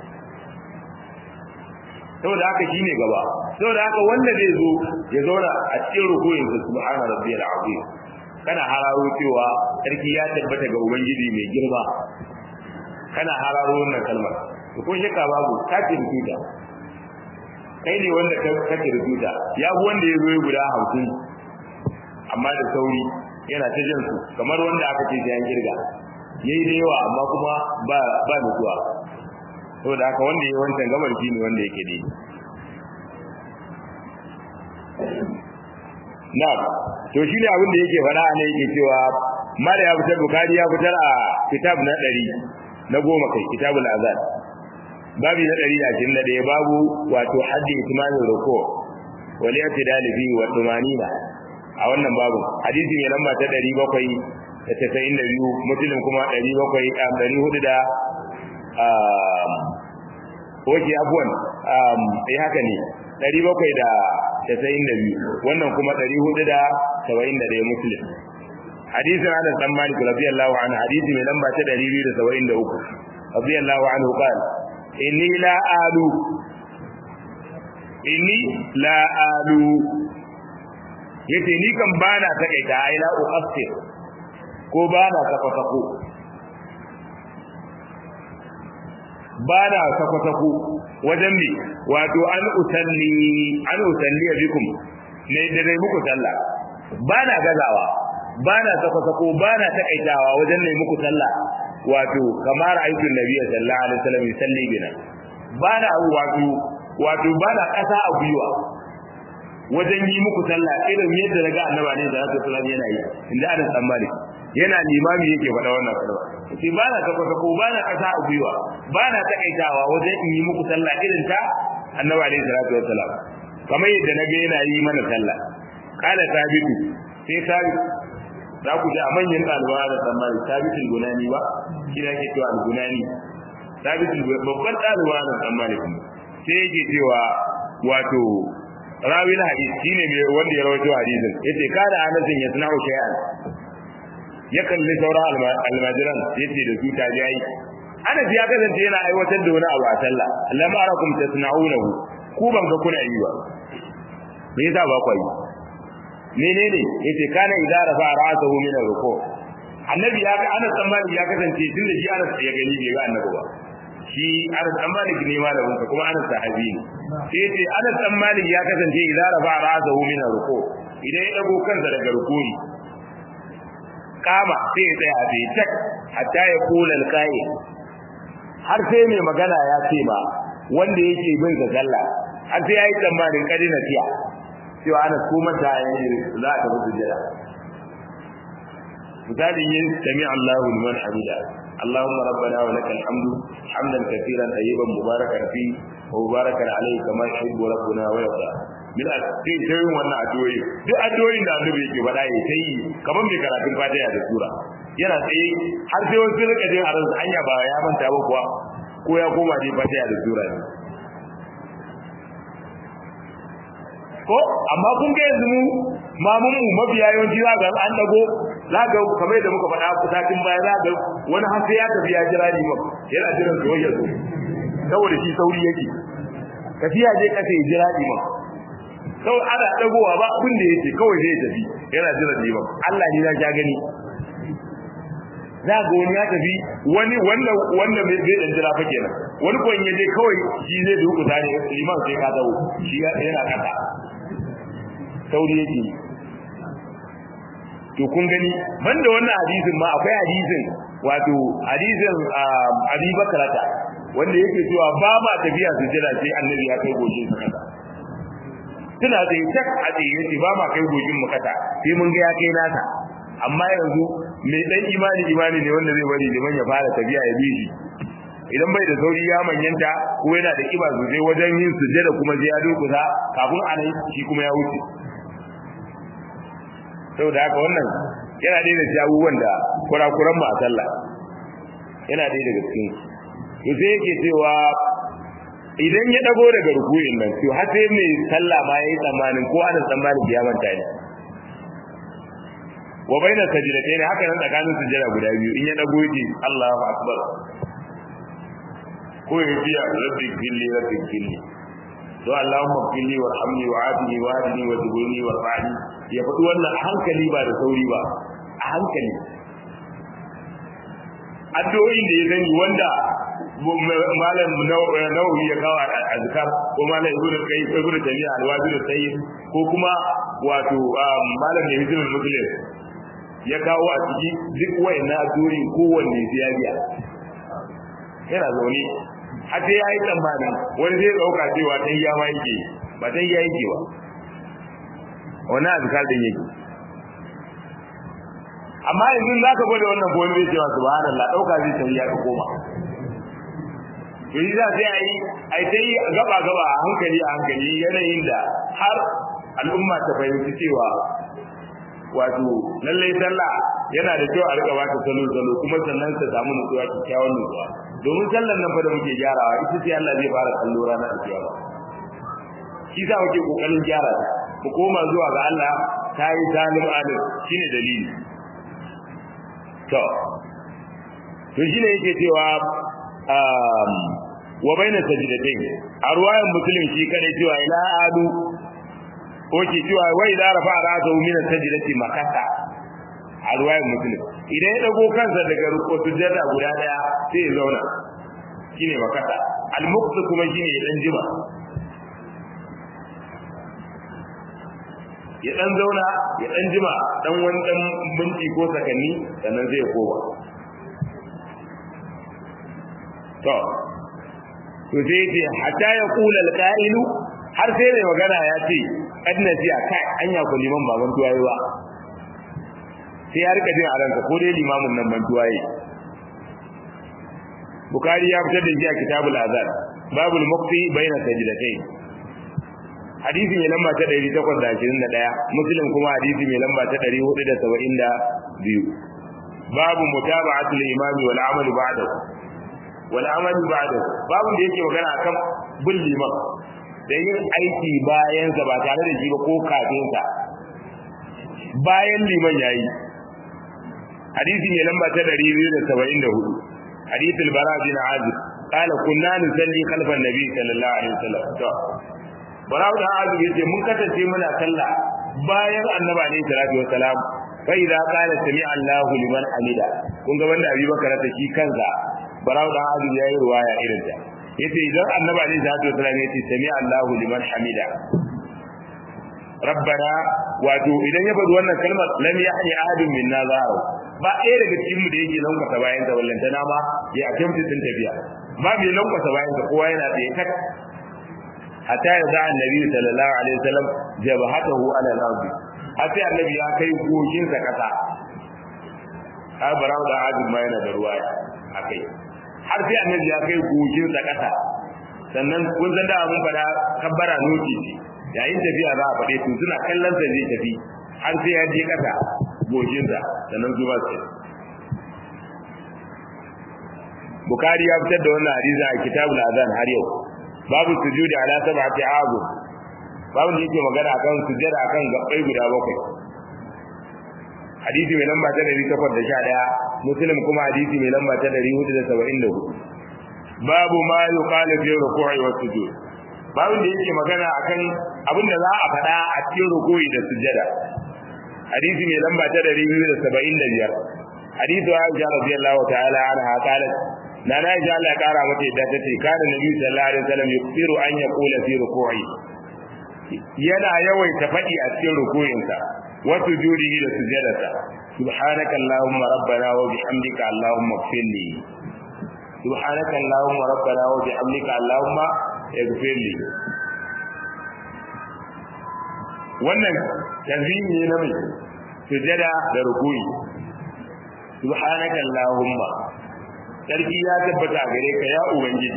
saboda haka shine gaba saboda haka wanda zai zo ya zauna a cikin rukuyin sa subhana rabbiyal azim kana hararo cewa sarki ya tabbata ga ubangiji mai girma kana hararo wannan kalmar to ko shakka babu kafin tuta kai ne wanda ka kirkuta ya fi wanda ya zo ya guda hamsin amma da sauri yana ta jin su kamar wanda aka ce an kirga yayi da yawa amma kuma ba ba nutsuwa saboda haka wanda yayi wancan gabar shi ne wanda yake dai na'am to shi ne abin da yake faɗa ne yake cewa mala ya fitar bukari ya fitar a kitab na ɗari na goma kai kitabul azan babi na ɗari da ashirin da ɗaya babu wato haddi itimamin ruko wal i'tidal fi wa tumanina a wannan babu hadisi mai lamba ta ɗari bakwai da tasa'in da biyu musulun kuma ɗari bakwai a ɗari hudu da oke abuwan eh haka ne ɗari bakwai da tasa'in da biyu wannan kuma ɗari hudu da saba'in da ɗaya musulun hadisin anas dan malik radiyallahu anhu hadisi mai lamba ta ɗari biyu da saba'in da uku radiyallahu anhu qala inni la alu inni la alu yace ni kan bana takaita ai la uqassir ko bana sako-sako bana sako-sako wajen me wato an usalli an usalli bikum ne da dai muku sallah bana gazawa bana sako-sako bana takaitawa wajen ne muku sallah wato kamar aikin nabi sallallahu alaihi wasallam yusalli bina bana wato wato bana kasa a gwiwa wajen yi muku sallah irin yadda daga annaba ne da Rasul sallallahu yana yi inda Anas dan Malik yana limami yake faɗa wannan kalma sai ba na kafa ko ba na kasa a gwiwa ba na takaitawa wajen in yi muku sallah irin ta annaba ne sallallahu alaihi wasallam kamar yadda naga yana yi mana sallah kala sabitu sai sabit za ku ji a manyan ɗaliban da dan Malik sabitul gunani ba shi ne yake cewa al-gunani sabitul babban ɗaliban da dan Malik sai yake cewa wato rawi na hadisi shine mai wanda ya rawaito hadisin yace kana anasin ya sana'u shay'an ya kalli sauran almajiran yace da su ta jayi anas ya kasance yana aiwatar da wani abu a sallah lam arakum tasna'unahu ku ban ga kuna yi ba me yasa ba ku yi menene yace kana idza rafa ra'sahu min ruku annabi ya ga anas dan malik ya kasance tunda shi anas ya gani bai ga annabi ba shi anas dan malik ne malamin ka kuma anas sahabi ne sai yace anas dan malik ya kasance idza rafa ra'sahu min ruku idan ya dago kansa daga rukuni kama sai ya tsaya bai tak hatta ya kula alqai har sai mai magana ya ce ba wanda yake bin sa sallah har sai yayi tsammanin kadina tiya cewa ana kuma ta yi za ta bi sujada misali yin sami Allahu liman hamida اللهم ربنا ولك الحمد حمدا كثيرا طيبا مباركا فيه ومباركا عليه كما يحب ربنا ويرضى min a cikin tayin wannan addu'o'i duk addu'o'in da annabi yake faɗa ya sai kamar mai karatun fatiha da sura yana tsaye har sai wasu rika jin a ransa anya ba ya manta ba kuwa ko ya koma dai fatiha da sura ne ko amma kun ga yanzu mu mamun mu mabiya yawanci za ga an dago za ga kamar da muka faɗa ku satin baya za ga wani har sai ya tafi ya jira ni ma yana jiran su wajen su saboda shi sauri yake tafiya je kasa ya jira ni ma sau ana dagowa ba abin da yake kawai zai tafi yana jiran ni ma Allah ne ya ja gani za ga wani ya tafi wani wanda wanda bai zai dan jira fa kenan wani ko in je kawai shi zai duku tare liman sai ka dawo shi yana kasa sauri yake to kun gani banda wannan hadisin ma akwai hadisin wato hadisin Abi Bakrata wanda yake cewa ba ma tafiya su jira sai annabi ya kai goshin sa kasa tuna da tak a ce yace ba ma kai goshin mu kasa sai mun ga ya kai nasa amma yanzu mai dan imani imani ne wanda zai bari liman ya fara tafiya ya bi shi idan bai da sauri ya manyanta ko yana da kiba sosai wajen yin sujjada kuma sai ya dokusa kafin anan shi kuma ya wuce saboda haka wannan yana ɗaya da abubuwan da kurakuran mu a sallah yana ɗaya daga cikin to sai yake cewa idan ya dago daga ruku'in nan to har sai mai sallah ma yayi tsammanin ko ana tsammanin ya manta ne wa baina sajdatayn haka nan tsakanin sujjada guda biyu in ya dago yake Allahu akbar ko ya biya rabbi gilli rabbi gilli to Allahumma gilli warhamni wa'afini wa'adini wa tubuni wa fa'ali ya faɗi wannan a hankali ba da sauri ba a hankali addu'o'in da ya gani wanda malam nawawi ya kawo azkar ko malam ibnu qayyim ko ibnu taymiya alwazi da sayyid ko kuma wato malam ne hizbul muslim ya kawo a ciki duk wayannan addu'o'i kowanne sai ya biya yana zaune har sai ya yi tsammanin wani zai dauka cewa dan ya ma yake ba dan ya yake ba wannan azkar din yake amma yanzu za ka gwada wannan ko wani zai cewa subhanallah dauka zai tafi ya ka koma to yi za sai a yi a yi ta yi gaba gaba a hankali a hankali yanayin da har al'umma ta fahimci cewa wato lallai sallah yana da kyau a rika bata salo salo kuma sannan ta samu nutsuwa kyakkyawan nutsuwa domin sallan nan fa da muke gyarawa ita ce Allah zai fara kallo ranar kiyama shi sa muke kokarin gyara ta mu koma zuwa ga Allah ta yi zalim alim shine dalili to to shine yake cewa wa baina sajdatain a ruwayan muslim shi kada cewa ila adu oke cewa wai da rafa ra'sahu min sajdati makata a ruwayan muslim idan ya dago kansa daga ruku sujada guda daya sai ya zauna shine makata al-muqt kuma shine ya dan jima ya dan zauna ya dan jima dan wani dan minti ko sakanni sannan zai koma to to sai ce hatta ya kula alqa'ilu har sai mai magana ya ce kad nasiya kai anya ko liman baban tuwaye ba sai ya rika jin a ranka ko dai limamin nan ban tuwaye bukari ya fitar da shi a kitabul azan babul muqti baina sajdatayn hadisi mai lamba ta 821 muslim kuma hadisi mai lamba ta 472 babu mutaba'atul imami wal amalu ba'dahu wal amalu ba'dahu babu da yake magana akan bin liman da yin aiki bayan sa ba tare da shi ba ko kafin sa bayan liman yayi hadisi mai lamba ta 274 hadith al-bara bin azib قال كنا نصلي خلف النبي صلى الله عليه وسلم Barau da Azib yace mun kasance muna sallah bayan Annabi alaihi salatu wassalam fa idza qala sami Allahu liman hamida kun ga wanda Abi Bakar ta shi kansa Barau da Azib yayi ruwaya irin ta yace idan Annabi alaihi salatu wassalam yace sami Allahu liman hamida Rabbana wato idan ya faɗi wannan kalmar lam yahni ahadun minna zaharu ba ɗaya daga cikin mu da yake lankwasa bayan ta wallantana ma ya attempt din tafiya ba mai lankwasa bayan ta kowa yana tsaye tak hatta ya za annabi sallallahu alaihi wasallam jabhatahu ala al-ard hatta annabi ya kai goshin sa kasa har barau da azumi ma yana da ruwaya akai har sai annabi ya kai goshin sa kasa sannan kun san da mun fada kabbara noti yayin tafiya za a fade to suna kallon sa zai tafi har sai ya je kasa goshin sa sannan zuwa sai Bukhari ya fitar da wannan hadisi a kitabul azan har yau babu sujudi ala sab'ati abu babu da yake magana akan sujjada akan gabbai guda bakwai hadisi mai lamba ta 811 muslim kuma hadisi mai lamba ta 474 babu ma yuqalu fi ruku'i wa sujud babu da yake magana akan abin da za a faɗa a cikin ruku'i da sujjada hadisi mai lamba ta 275 hadisi Aisha radiyallahu ta'ala anha qalat na na ji Allah ya kara mata yadda ta ce kana nabi sallallahu alaihi wasallam yuksiru an yaqula fi ruku'i yana yawaita faɗi a cikin ruku'insa wa sujudihi da sujadarsa subhanaka allahumma rabbana wa bihamdika allahumma ighfirli subhanaka allahumma rabbana wa bihamdika allahumma ighfirli wannan tanzimi ne na mai sujada da ruku'i subhanaka allahumma sarki ya tabbata gare ka ya ubangiji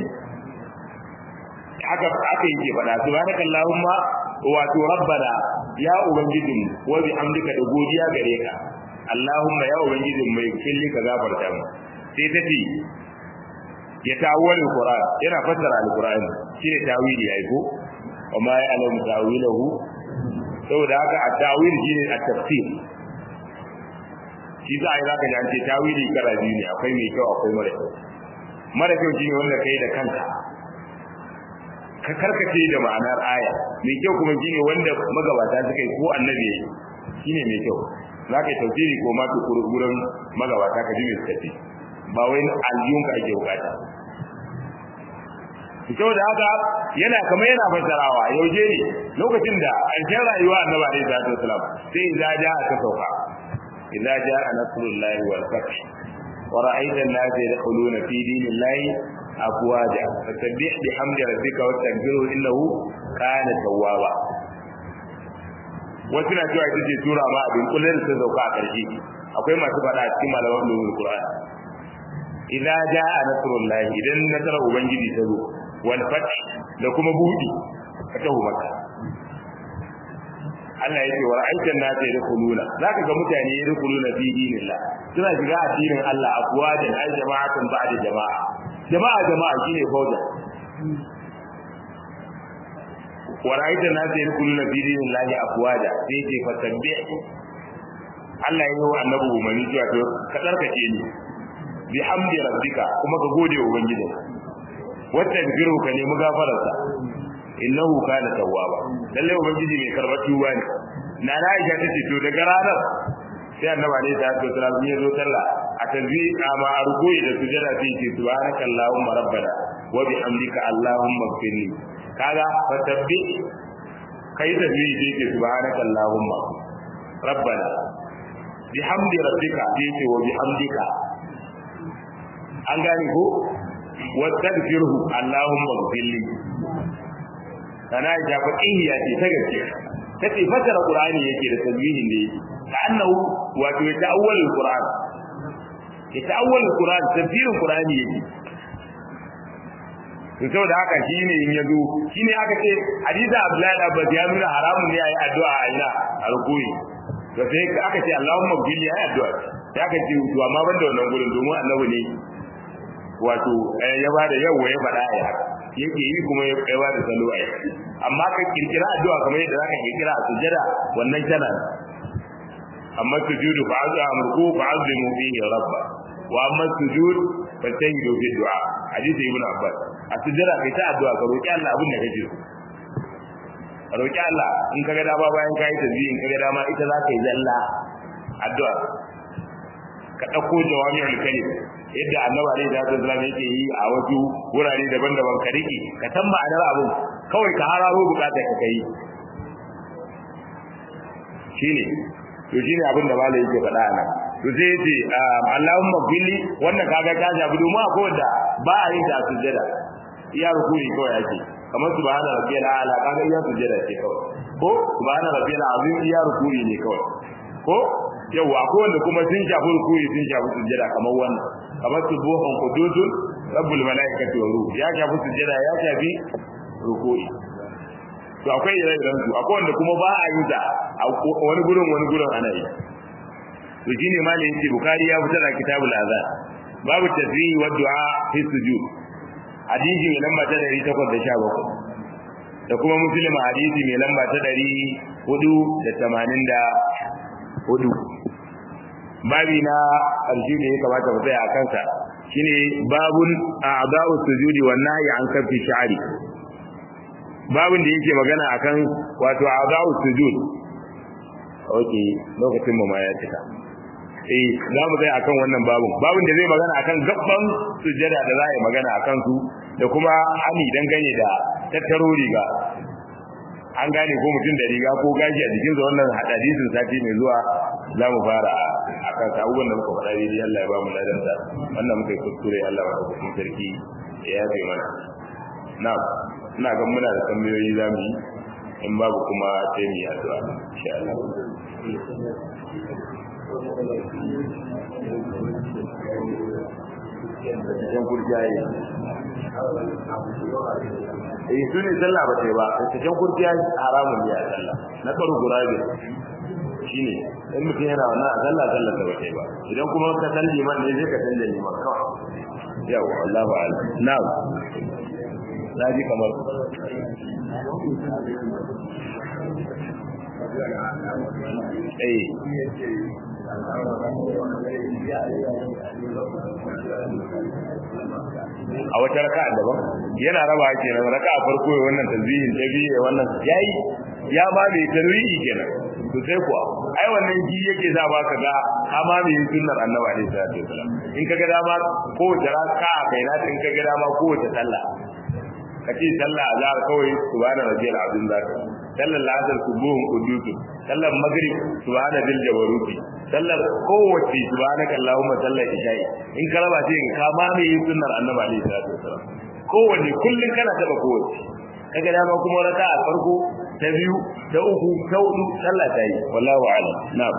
haka aka yake faɗa subhanaka allahumma wato rabbana ya ubangijin wa bi amdika da godiya gare ka allahumma ya ubangijin mai kulli ka gafarta mu sai ta ce ya tawwal alquran yana fassara alquran shine tawili yayi ko amma ya alamu tawilahu saboda haka at-tawil shine at-tafsir shi za a yi zaka ji an ce tawili kara biyu ne akwai mai kyau akwai mara kyau mara kyau shine wanda kai da kanka ka karkace da ma'anar aya mai kyau kuma shine wanda magabata suka yi ko annabi yayi shine mai kyau zaka yi tafsiri ko ma to gurin magabata ka ji mai suka ce ba wai aljiyun ka ake bukata saboda haka yana kamar yana fassarawa yauje ne lokacin da ƙarshen rayuwa annabi alaihi salatu wasalam sai idza jaa ta sauka idza jaa nasrullahi wal fath wa ra'aita an-nasa yadkhuluna fi dinillahi afwaja fasabbih bihamdi rabbika wastaghfirhu innahu kana tawwaba wasu na cewa ita ce tura ma abin kullum da ta sauka a ƙarshe akwai masu faɗa a cikin malaman ulumul qur'an idza jaa nasrullahi idan nasarar ubangiji ta zo wal fath da kuma budi fatahu makka Allah yake wa aikin na sai rukuluna zaka ga mutane rukuluna fi dinillah suna shiga addinin Allah afwajan ay jama'atan ba'da jama'a jama'a jama'a shine fauda wa ra'aytan nas yadkhuluna fi dinillahi afwaja sai ce fatabbi Allah ya yi wa annabi umarni cewa to ka tsarkake ni bi hamdi rabbika kuma ka gode wa ubangiji wata biru ka nemi gafararsa innahu kana tawwaba lalle ubangiji mai karbar tuba ne na na aisha ta ce to daga ranar sai annabi ne ta ce sallallahu alaihi zo sallah a tanzi amma a rukuyi da sujada sai ce subhanaka allahumma rabbana wa bihamdika allahumma ighfirli kaga fatabbi kai da zai ce ce subhanaka allahumma rabbana bihamdi rabbika sai ce wa bihamdika an gane ko wa tadfirhu allahumma ighfirli kana ja fa ihiya ce ta gaske tace fasara qur'ani yake da tasbihin da yake ka annahu wato ya ta'awwal alquran ya ta'awwal alquran tafsirin qur'ani yake to saboda haka shine in yazo shine aka ce hadisi abdullahi abbas ya nuna haramun ne ayi addu'a a ina a rukuni to sai aka ce allahumma bil ya addu'a sai aka ce to amma banda wannan gurin domin annabi ne wato ya bada yawa ya faɗa ya haka yake yi kuma ya kaiwa da salo ai amma ka kirkira addu'a kamar yadda zaka kirkira a sujada wannan tana amma sujudu fa azu amruku fa azimu fihi rabba wa amma sujud fa tahidu fi du'a hadisi ibn abbas a sujada kai ta addu'a ka roki Allah abin da kake so roki Allah in kaga da ba bayan kai tasbih in kaga dama ita za ka yi zalla addu'a ka dauko jawami'ul kalim yadda annabi alaihi salatu wasallam yake yi a wasu wurare daban-daban ka riki ka san ma'anar abu kawai ka hararo bukatar ka kai shine to shine abin da malai yake faɗa nan to sai yace Allahumma billi wannan kaga ta jabi domin akwai wanda ba a yin ta sujjada iya rukuni kawai yake kamar subhana rabbiyal a'la kaga iya sujjada ce kawai ko subhana rabbiyal azim iya rukuni ne kawai ko yau akwai wanda kuma sun shafi rukuni sun shafi sujjada kamar wannan kamar subuhun qududun rabbul malaikati wa ruh ya shafi sujjada ya shafi rukuni to akwai ire-iren su akwai wanda kuma ba a yi da wani gurin wani gurin ana yi to shine malamin yace bukari ya fitar da kitabul azan babu tasbih wa du'a fi sujud hadisi mai lamba ta 817 da kuma muslim hadisi mai lamba ta 484 babi na ƙarshe da ya kamata mu tsaya a kansa shine babun a'da'u sujudi wan nahyi an kafi sha'ri babun da yake magana akan wato a'da'u sujud okay lokacin mu ma ya cika eh za mu tsaya akan wannan babun babun da zai magana akan gabban sujjada da za a yi magana akan su da kuma hani dangane da tattaro riga an gane ko mutum da riga ko gashi a jikinsa wannan hadisin sati mai zuwa za mu fara a kan abubuwan da muka faɗa daidai Allah ya ba mu ladanta wannan muka yi kuskure Allah ya ba mu sarki ya yafe mana na'am ina ga muna da tambayoyi za mu yi in babu kuma sai mu yi addu'a insha Allah Yan kurjaye. eh su ne sallah ba ta ba cikin kurciya haramun ne a sallah na karu gurabe shine in mutum yana wannan a sallah sallah ta bace ba idan kuma ka san liman ne zai ka san liman kawai yawa Allahu a'lam na'am naji kamar eh a wata raka'a daban yana raba kenan raka'a farko ya wannan tasbihin ta biyu ya wannan yayi ya ma mai tarwihi kenan to sai kuwa ai wannan ji yake za ba ka ga kama mai sunnar annabi alaihi salatu wasallam in kaga dama ko wata raka'a kai na in kaga dama ko wata sallah kace sallah azhar kawai subhana rabbiyal azim zaka sallar lasar subuhun qudusu sallar maghrib subhana bil jabaruti sallar kowace subhanaka allahumma sallar isha'i in ka raba sai ka ma mai sunnar annabi alaihi salatu wasallam kowanne kullun kana taba kowace kaga dama kuma raka a farko ta biyu ta uku ta hudu sallah ta yi wallahu a'lam na'am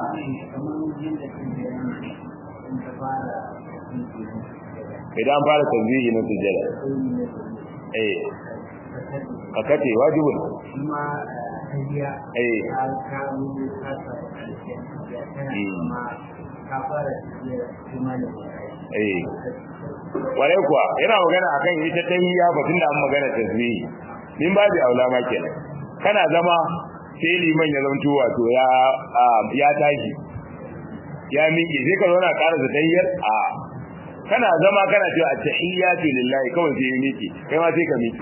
idan fara tanzihi na sujjada eh ka kace wajibun kuma tafiya eh ka kawo ka kuma ka fara tafiya kuma da eh kwarai kuwa yana magana akan ita tahiyya batun da an magana tasbihi min ba da aula ma kenan kana zama sai liman ya zanto wato ya ya tashi ya miƙe sai ka zauna ƙara da tahiyyar a kana zama kana cewa at-tahiyyatu lillahi kawai sai ya miƙe kai ma sai ka miƙe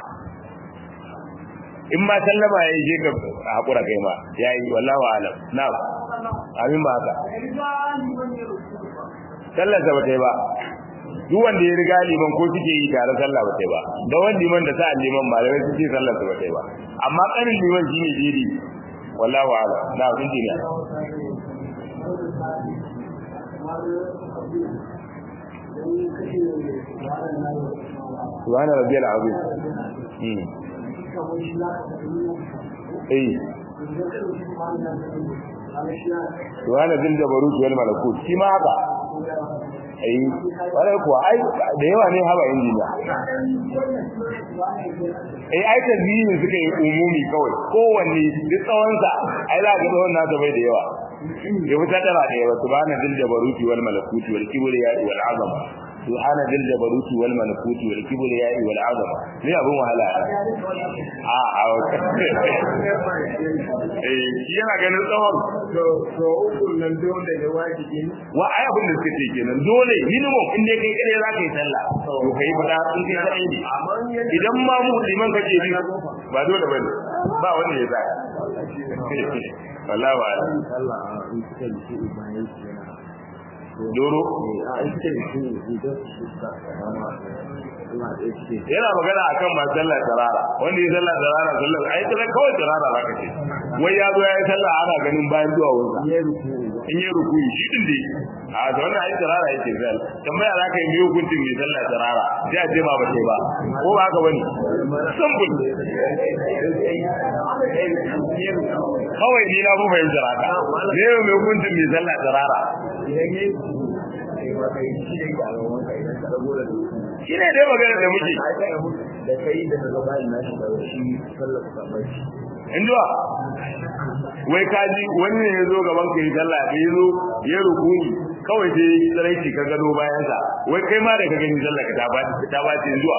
in ma sallama yayi je ka hakura kai ma yayi wallahi alam na'am amin ba haka sallar da bata yi ba duk wanda ya riga liman ko suke yi tare sallah bata yi ba da wanda liman da sa liman malamai suke sallar da bata yi ba amma karin liman shine jiri wallahi alam na'am injiniya subhana rabbiyal azim mm eh subhana zil jabarut wal malakut shi ma haka eh wala kuwa ai da yawa ne haba injiniya eh ai tazmini suka yi umumi kawai kowanne duk tsawon sa ai za ga tsawon nasa bai da yawa ya fita tana da yawa subhana zil jabarut wal malakut wal kibriya wal azama subhana dil jabaruti wal malakuti wal kibriya wal azama ne abun wahala a a eh shi yana ganin tsawon to to uku nan dole da wajibi wa ai abin da suka ce kenan dole minimum in dai kai kare za ka yi sallah to kai fada in kai kare ne idan ma mu liman kake bi ba dole bane ba wanda ya tsaya wallahi wa Allah in kika da shi bayan shi yana doro a in kika da shi idan shi ka rama ina da shi yana magana akan masu sallar tarara wanda ya sallar tarara sallar ai sallar kawai tarara zaka ce wai ya zo ya yi sallah ana ganin bayan zuwa wunsa ya ruku in yi ruku shi din dai a da wannan ai tarara yake zal tambaya za ka yi mai hukuncin mai sallar tarara sai a ce ma ba sai ba ko ba haka bane simple kawai ni na fi fahimtar haka ne mai hukuncin mai sallar tarara idan yayi sai wa kai shi da ga wannan kai da dago da shi ne dai magana da muke da kai da daga bayan nashi da shi sallar ka bai injuwa wai kaji wani ne ya zo gaban ka yi sallah da ya zo ya rukuni kawai sai tsaraici ka gado bayan sa wai kai ma da ka gani sallah ka ta ba ta ba ce zuwa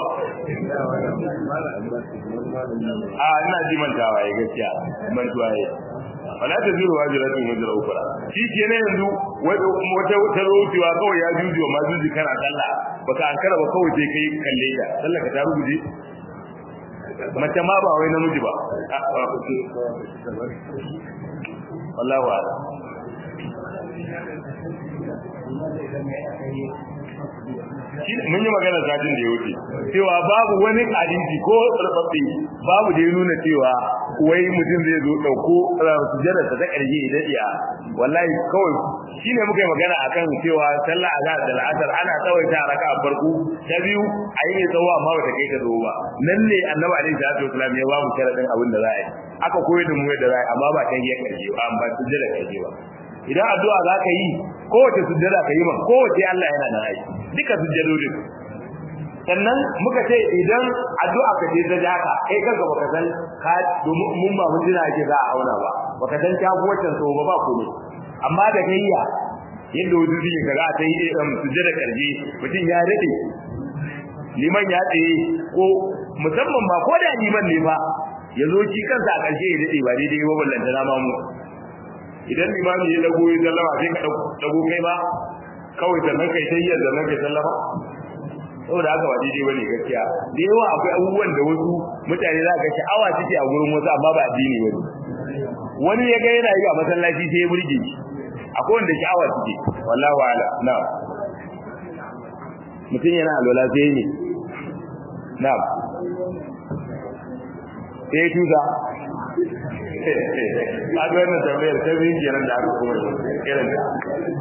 a ina ji mantawa ya gaskiya mantuwa ya wala ta zuru wajiratun wajra ukra shi ke ne yanzu wata wata rotiwa kawai ya juji wa majuji kana sallah baka ankara ba kawai sai kai kalle ta sallah ka ta rubuje mace ma ba wai namiji ba wallahu a'lam mun yi magana satin da ya wuce cewa babu wani hadisi ko tsarfafe babu da ya nuna cewa wai mutum zai zo dauko sujjada ta karshe idan iya wallahi kawai shine muka yi magana akan cewa sallah azhar da al'asr ana tsawaita raka a farko ta biyu a yi tsawo amma bata kai ta zo ba nan ne annabi alaihi salatu wasallam ya ba mu sharadin abin da za a yi aka koyar da mu yadda za a yi amma ba ta yi karshe ba amma sujjada karshe ba idan addu'a za ka yi kowace sujjada ka yi ma kowace Allah yana da aiki duka sujjadodin sannan muka ce idan addu'a ka ce ta haka kai kanka baka san ka domin mun ba mun jira ake za a auna ba baka san ta kowace so ba ba komai amma da kayya yadda wajen suke kaga a ta yi ɗan sujjada karje mutum ya daɗe liman ya tsaye ko musamman ba ko da liman ne ba ya zo shi kansa a ƙarshe ya daɗe ba daidai ba ballantana ma mu idan limami ya dago ya sallama sai ka dago kai ba kawai sannan kai sai yadda nan kai sallama saboda haka ba daidai bane gaskiya da yawa akwai abubuwan da wasu mutane za ka sha'awa suke a gurin wasu amma ba addini bane wani ya ga yana yi a masallaci sai ya burge shi akwai wanda sha'awa suke wallahu ala na'am mutum yana alwala sai ne na'am sai ya tusa a ga wannan tambayar ta bin kenan da aka kuma irin ta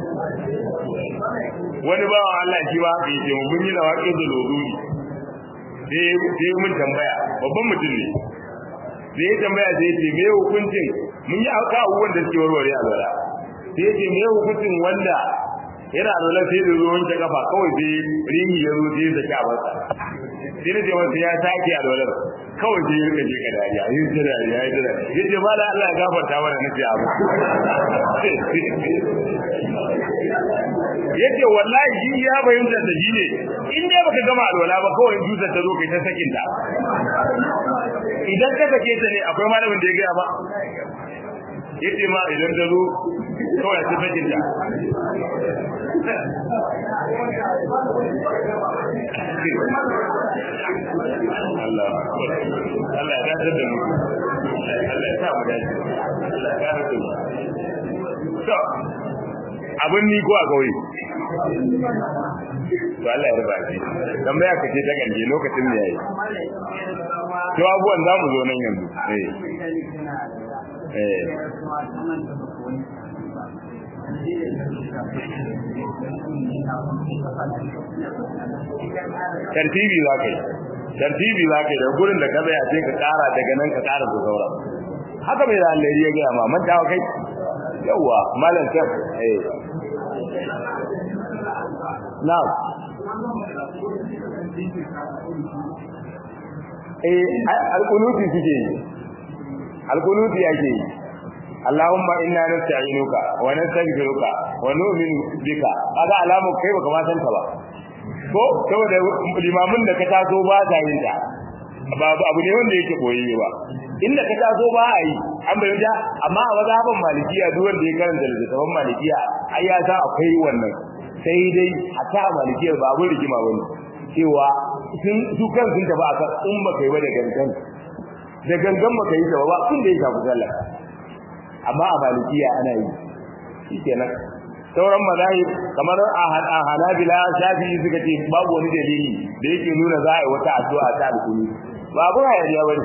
wani bawan Allah shi ba haka yake mun yi lawaƙin da loduri sai mun tambaya babban mutum ne sai ya tambaya sai ce me hukuncin mun yi aka abubuwan da suke warware a lura sai ce me hukuncin wanda yana lura sai da ruwan ta kafa kawai sai ringi ya zo sai ya saki a masa sai da cewa sai ya sake a lura kawai sai ya rika je ka dariya yi ta dariya yi ta dariya ya ce ba da Allah ya gafarta mana na ce abu yace wallahi shi ya bayyana da shi ne in dai baka gama alwala ba kawai dusar ta zo kai ta sakin ta idan ka sake ta ne akwai malamin da ya gaya ba yace ma idan ta zo kawai ta sakin ta Allah Allah ya dace da mu Allah ya sa mu dace Allah ya dace da mu to abin ni ko a kauye to Allah ya riba shi tambaya ka ce ta ganje lokacin ne yayi to abuwan za mu zo nan yanzu eh eh tartibi za ka yi tartibi za ka yi da gurin da ka tsaya sai ka kara daga nan ka kara da saura haka mai da Allah ya gaya ma mantawa kai yawa malam kan eh na'am eh alqunuti suke yi alqunuti yake yi Allahumma inna nasta'inuka wa nastaghfiruka wa nu'minu bika kaga alamu kai baka ma san ta ba ko saboda limamin da ka taso ba ta yin ta babu abu ne wanda yake koyi ba inda ka taso ba a yi an bayyana amma a mazhaban malikiya duk wanda ya karanta littafin malikiya ai ya san akwai wannan sai dai a ta malikiya ba abin rigima bane cewa sun su kan sun tafi akan in ba kai ba da gangan da gangan ba kai ta ba kun da ya shafi sallah amma a malikiya ana yi shikenan sauran mazahib kamar a hanabila shafi'i suka ce babu wani dalili da yake nuna za a yi wata addu'a ta alkuni ba abu hayaniya bane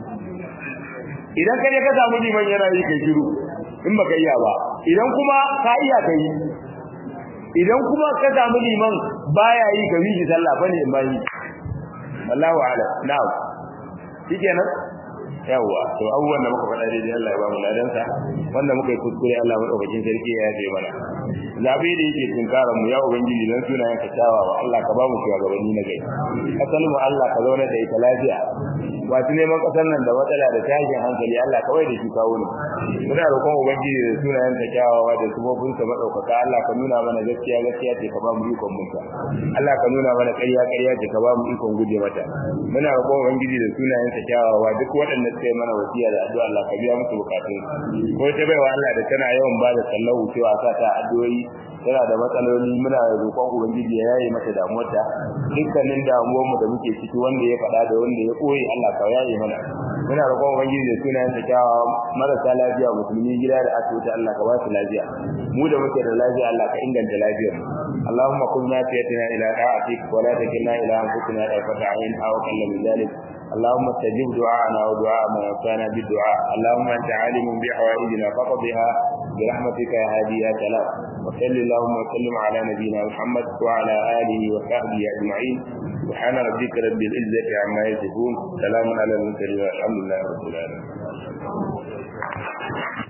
idan ka je ka samu liman yana yi kai shiru in baka iya ba idan kuma ka iya kai idan kuma ka samu liman baya yi ka yi sallah bane in bayi wallahu a'lam na'am shikenan yawa to abubuwan da muka faɗa daidai Allah ya ba mu ladansa wanda muka yi kuskure Allah madaukakin sarki ya yafe mana zabe da yake tunkaran mu ya ubangiji dan sunayen ka tawawa Allah ka ba mu shugabanni na gai kasal mu Allah ka zauna da ita lafiya wato neman kasar nan da matsala da tashin hankali Allah kawai da shi kawo ne muna roƙon ubangiji da sunayen ka tawawa da sufofin sa madaukaka Allah ka nuna mana gaskiya gaskiya ce ka ba mu ikon munta Allah ka nuna mana ƙarya ƙarya ce ka ba mu ikon guje mata muna roƙon ubangiji da sunayen ka tawawa duk waɗanda suka yi mana wasiya da addu'a Allah ka biya musu bukatun ko ta baiwa Allah da tana yawan ba da sallahu cewa sa ta addu'o'i tana da matsaloli muna roƙon ubangiji ya yaye mata damuwarta dukkanin damuwar mu da muke ciki wanda ya faɗa da wanda ya koyi Allah ka yaye mana muna roƙon ubangiji da sunayen sa kyawa marasa lafiya musulmi gida da asibiti Allah ka ba su lafiya mu da muke da lafiya Allah ka inganta lafiyar mu اللهم قل نافيتنا إلى طاعتك ولا تكلنا إلى أنفسنا طرفة عين أو أقل من ذلك اللهم استجب دعاءنا ودعاء من وفانا بالدعاء اللهم أنت عالم بحوائجنا فقضها برحمتك يا هادي يا سلام وصل اللهم وسلم على نبينا محمد وعلى آله وصحبه أجمعين سبحان ربك رب العزة عما يصفون سلام على المرسلين والحمد لله رب العالمين